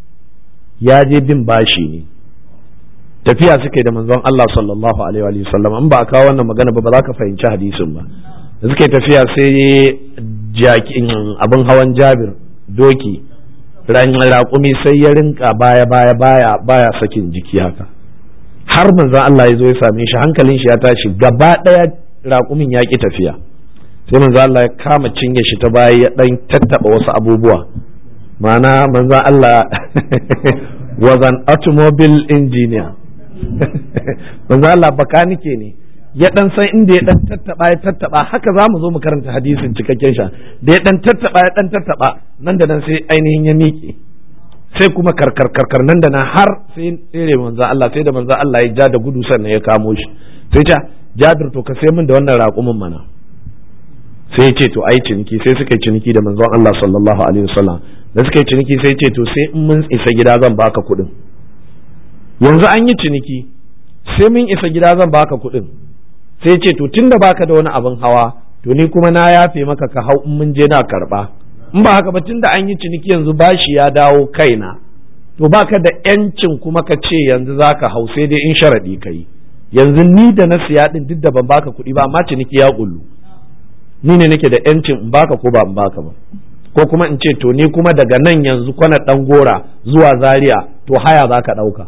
A: ya je bin bashi ne tafiya suke da manzon Allah sallallahu alaihi wa sallam in ba a kawo wannan magana ba ba za ka fahimci hadisin ba da suke tafiya sai jakin abin hawan Jabir doki ran raƙumi sai ya rinka baya baya baya baya sakin jiki haka har manzon Allah ya zo ya same shi hankalin shi ya tashi gaba ɗaya raƙumin ya ki tafiya sai manzon Allah ya kama cinye shi ta baya ya dan tattaba wasu abubuwa ma'ana manzon Allah was an automobile engineer manzo Allah bakanike ne ya dan san inda ya dan tattaba ya tattaba haka zamu zo mu karanta hadisin cikakken sha da ya dan tattaba ya dan tattaba nan da nan sai ainihin ya miƙe sai kuma karkar karkar nan da nan har sai tsere manzo Allah sai da manzo Allah ya ja da gudu sannan ya kamo shi sai ta Jabir to ka sai min da wannan raƙumin mana sai ya ce to ai ciniki sai suka yi ciniki da manzon Allah sallallahu alaihi wasallam da suka yi ciniki sai ya ce to sai in mun isa gida zan baka kuɗin yanzu an yi ciniki sai mun isa gida zan baka kuɗin sai ce to tunda baka da wani abin hawa to ni kuma na yafe maka ka hau in mun je na karba in ba haka ba tunda an yi ciniki yanzu bashi ya dawo kaina to baka da yancin kuma ka ce yanzu zaka hau sai dai in sharadi kai yanzu ni da na siya din duk da ban baka kuɗi ba amma ciniki ya kullu ni ne nake da yancin in baka ko ba in baka ba ko kuma in ce to ni kuma daga nan yanzu kwana dan gora zuwa zaria to haya zaka ɗauka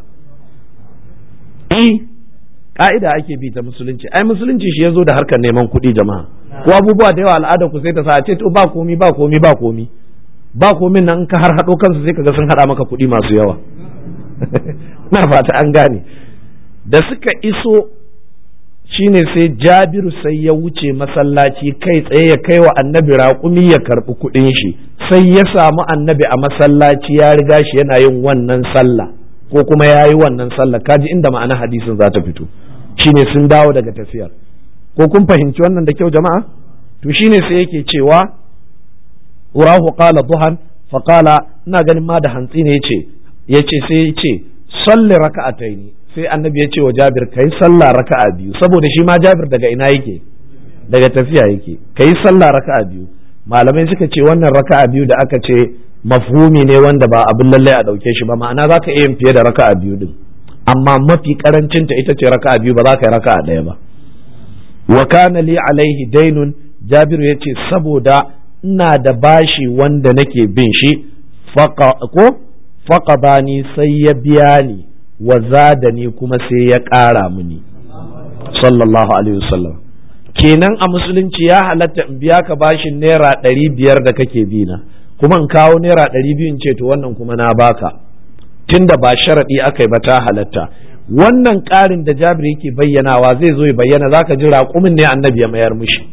A: eh ka'ida ake bi ta musulunci ai musulunci shi ya zo da harkar neman kuɗi jama'a ko abubuwa da yawa al'ada ku sai ta sa a ce to ba komi ba komi ba komi ba komin nan ka har haɗo kansu sai kaga sun haɗa maka kuɗi masu yawa na fata an gane da suka iso shine sai jabiru sai ya wuce masallaci kai tsaye ya kai wa annabi raƙumi ya karɓi kuɗin shi sai ya samu annabi a masallaci ya riga shi yana yin wannan sallah ko kuma ya yi wannan sallah kaji inda ma'ana hadisin za ta fito shine sun dawo daga tafiyar ko kun fahimci wannan da kyau jama'a to shine sai yake cewa urahu qala duhan fa qala ina ganin ma da hantsi ne yace yace sai yace salli raka'ataini sai annabi ya ce wa Jabir kai sallah raka'a biyu saboda shi ma Jabir daga ina yake daga tafiya yake kai sallah raka'a biyu malamai suka ce wannan raka'a biyu da aka ce mafhumi ne wanda ba abin lallai a ɗauke shi ba ma'ana za ka iya yin fiye da raka'a biyu din amma mafi karancinta ita ce raka'a biyu ba za ka yi raka'a ɗaya ba wa kana li alaihi dainun jabiru ya ce saboda ina da bashi wanda nake bin shi ko faqadani sai ya biya ni wa zadani kuma sai ya ƙara mini sallallahu alaihi wasallam kenan a musulunci ya halatta in biya ka bashin naira ɗari biyar da kake bi na kuma in kawo naira ɗari biyu in ce to wannan kuma na baka tunda ba sharaɗi aka yi ba ta halatta wannan ƙarin da jabir yake bayyanawa zai zo ya bayyana zaka ji raƙumin ne annabi ya mayar mushi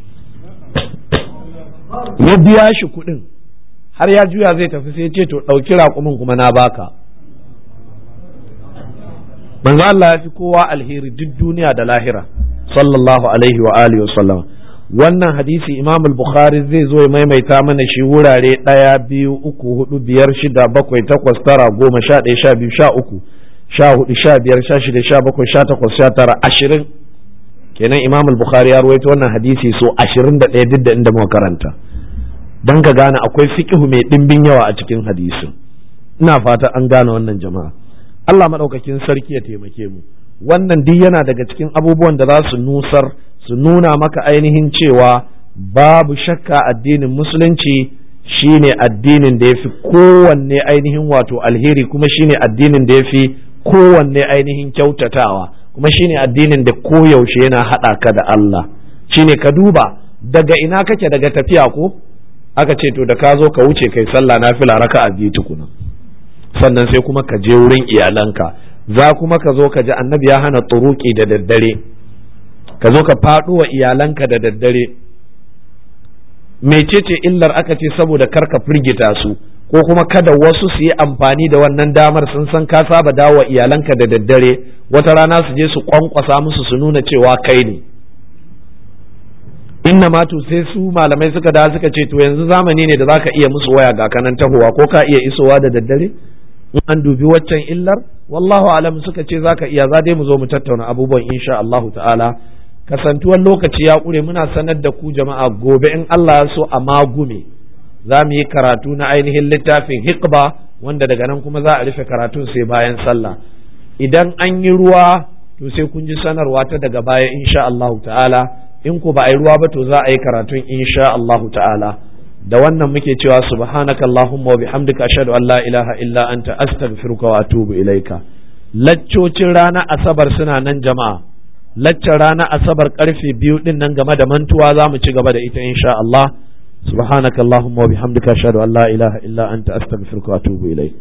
A: ya biya shi kuɗin har ya juya zai tafi sai ce to ɗauki raƙumin kuma na baka manzo Allah ya fi kowa alheri duk duniya da lahira sallallahu alaihi wa alihi wa sallam wannan hadisi imam al-bukhari zai zo ya maimaita mana shi wurare ɗaya biyu uku hudu biyar shida bakwai takwas tara goma sha ɗaya sha biyu sha uku sha hudu sha biyar sha shida sha bakwai sha takwas sha tara ashirin kenan imam al-bukhari ya ruwaito wannan hadisi so ashirin da ɗaya duk da inda muka karanta don ka gane akwai fiqhu mai ɗimbin yawa a cikin hadisin ina fata an gane wannan jama'a Allah maɗaukakin sarki ya taimake mu wannan duk yana daga cikin abubuwan da za su nusar su nuna maka ainihin cewa babu shakka addinin musulunci shine addinin da ya fi kowanne ainihin wato alheri kuma shine addinin da ya fi kowanne ainihin kyautatawa kuma shine addinin da koyaushe yana haɗa ka da Allah shine ka duba daga ina kake daga tafiya ko aka ce to da ka zo ka wuce kai sallah nafila raka a biyu tukuna sannan sai kuma ka je wurin iyalanka za kuma ka zo ka ji annabi ya hana turuki da daddare ka zo ka faɗo wa iyalanka da daddare mecece illar aka ce saboda kar ka firgita su ko kuma kada wasu su yi amfani da wannan damar sun san ka saba dawo iyalanka da daddare wata rana su je su kwankwasa musu su nuna cewa kai ne inna ma to sai su malamai suka da suka ce to yanzu zamani ne da zaka iya musu waya ga kanan tahowa ko ka iya isowa da daddare in an dubi waccan illar wallahu alam suka ce zaka iya za dai mu zo mu tattauna abubuwan insha Allah ta'ala kasantuwar lokaci ya ƙure muna sanar da ku jama'a gobe in Allah ya so a magume za mu yi karatu na ainihin littafin hikba wanda daga nan kuma za a rufe karatun sai bayan sallah idan an yi ruwa to sai kun ji sanarwa ta daga baya insha Allah ta'ala in ku ba a yi ruwa ba to za a yi karatun insha Allah ta'ala da wannan muke cewa subhanaka allahumma wa bihamdika ashhadu an la ilaha illa anta astaghfiruka wa atubu ilaika laccocin rana asabar suna nan jama'a laccar rana asabar karfe biyu din nan game da mantuwa za mu ci gaba da ita insha Allah subhanaka allahumma wa bihamdika ashhadu an la ilaha illa anta astaghfiruka wa atubu ilaik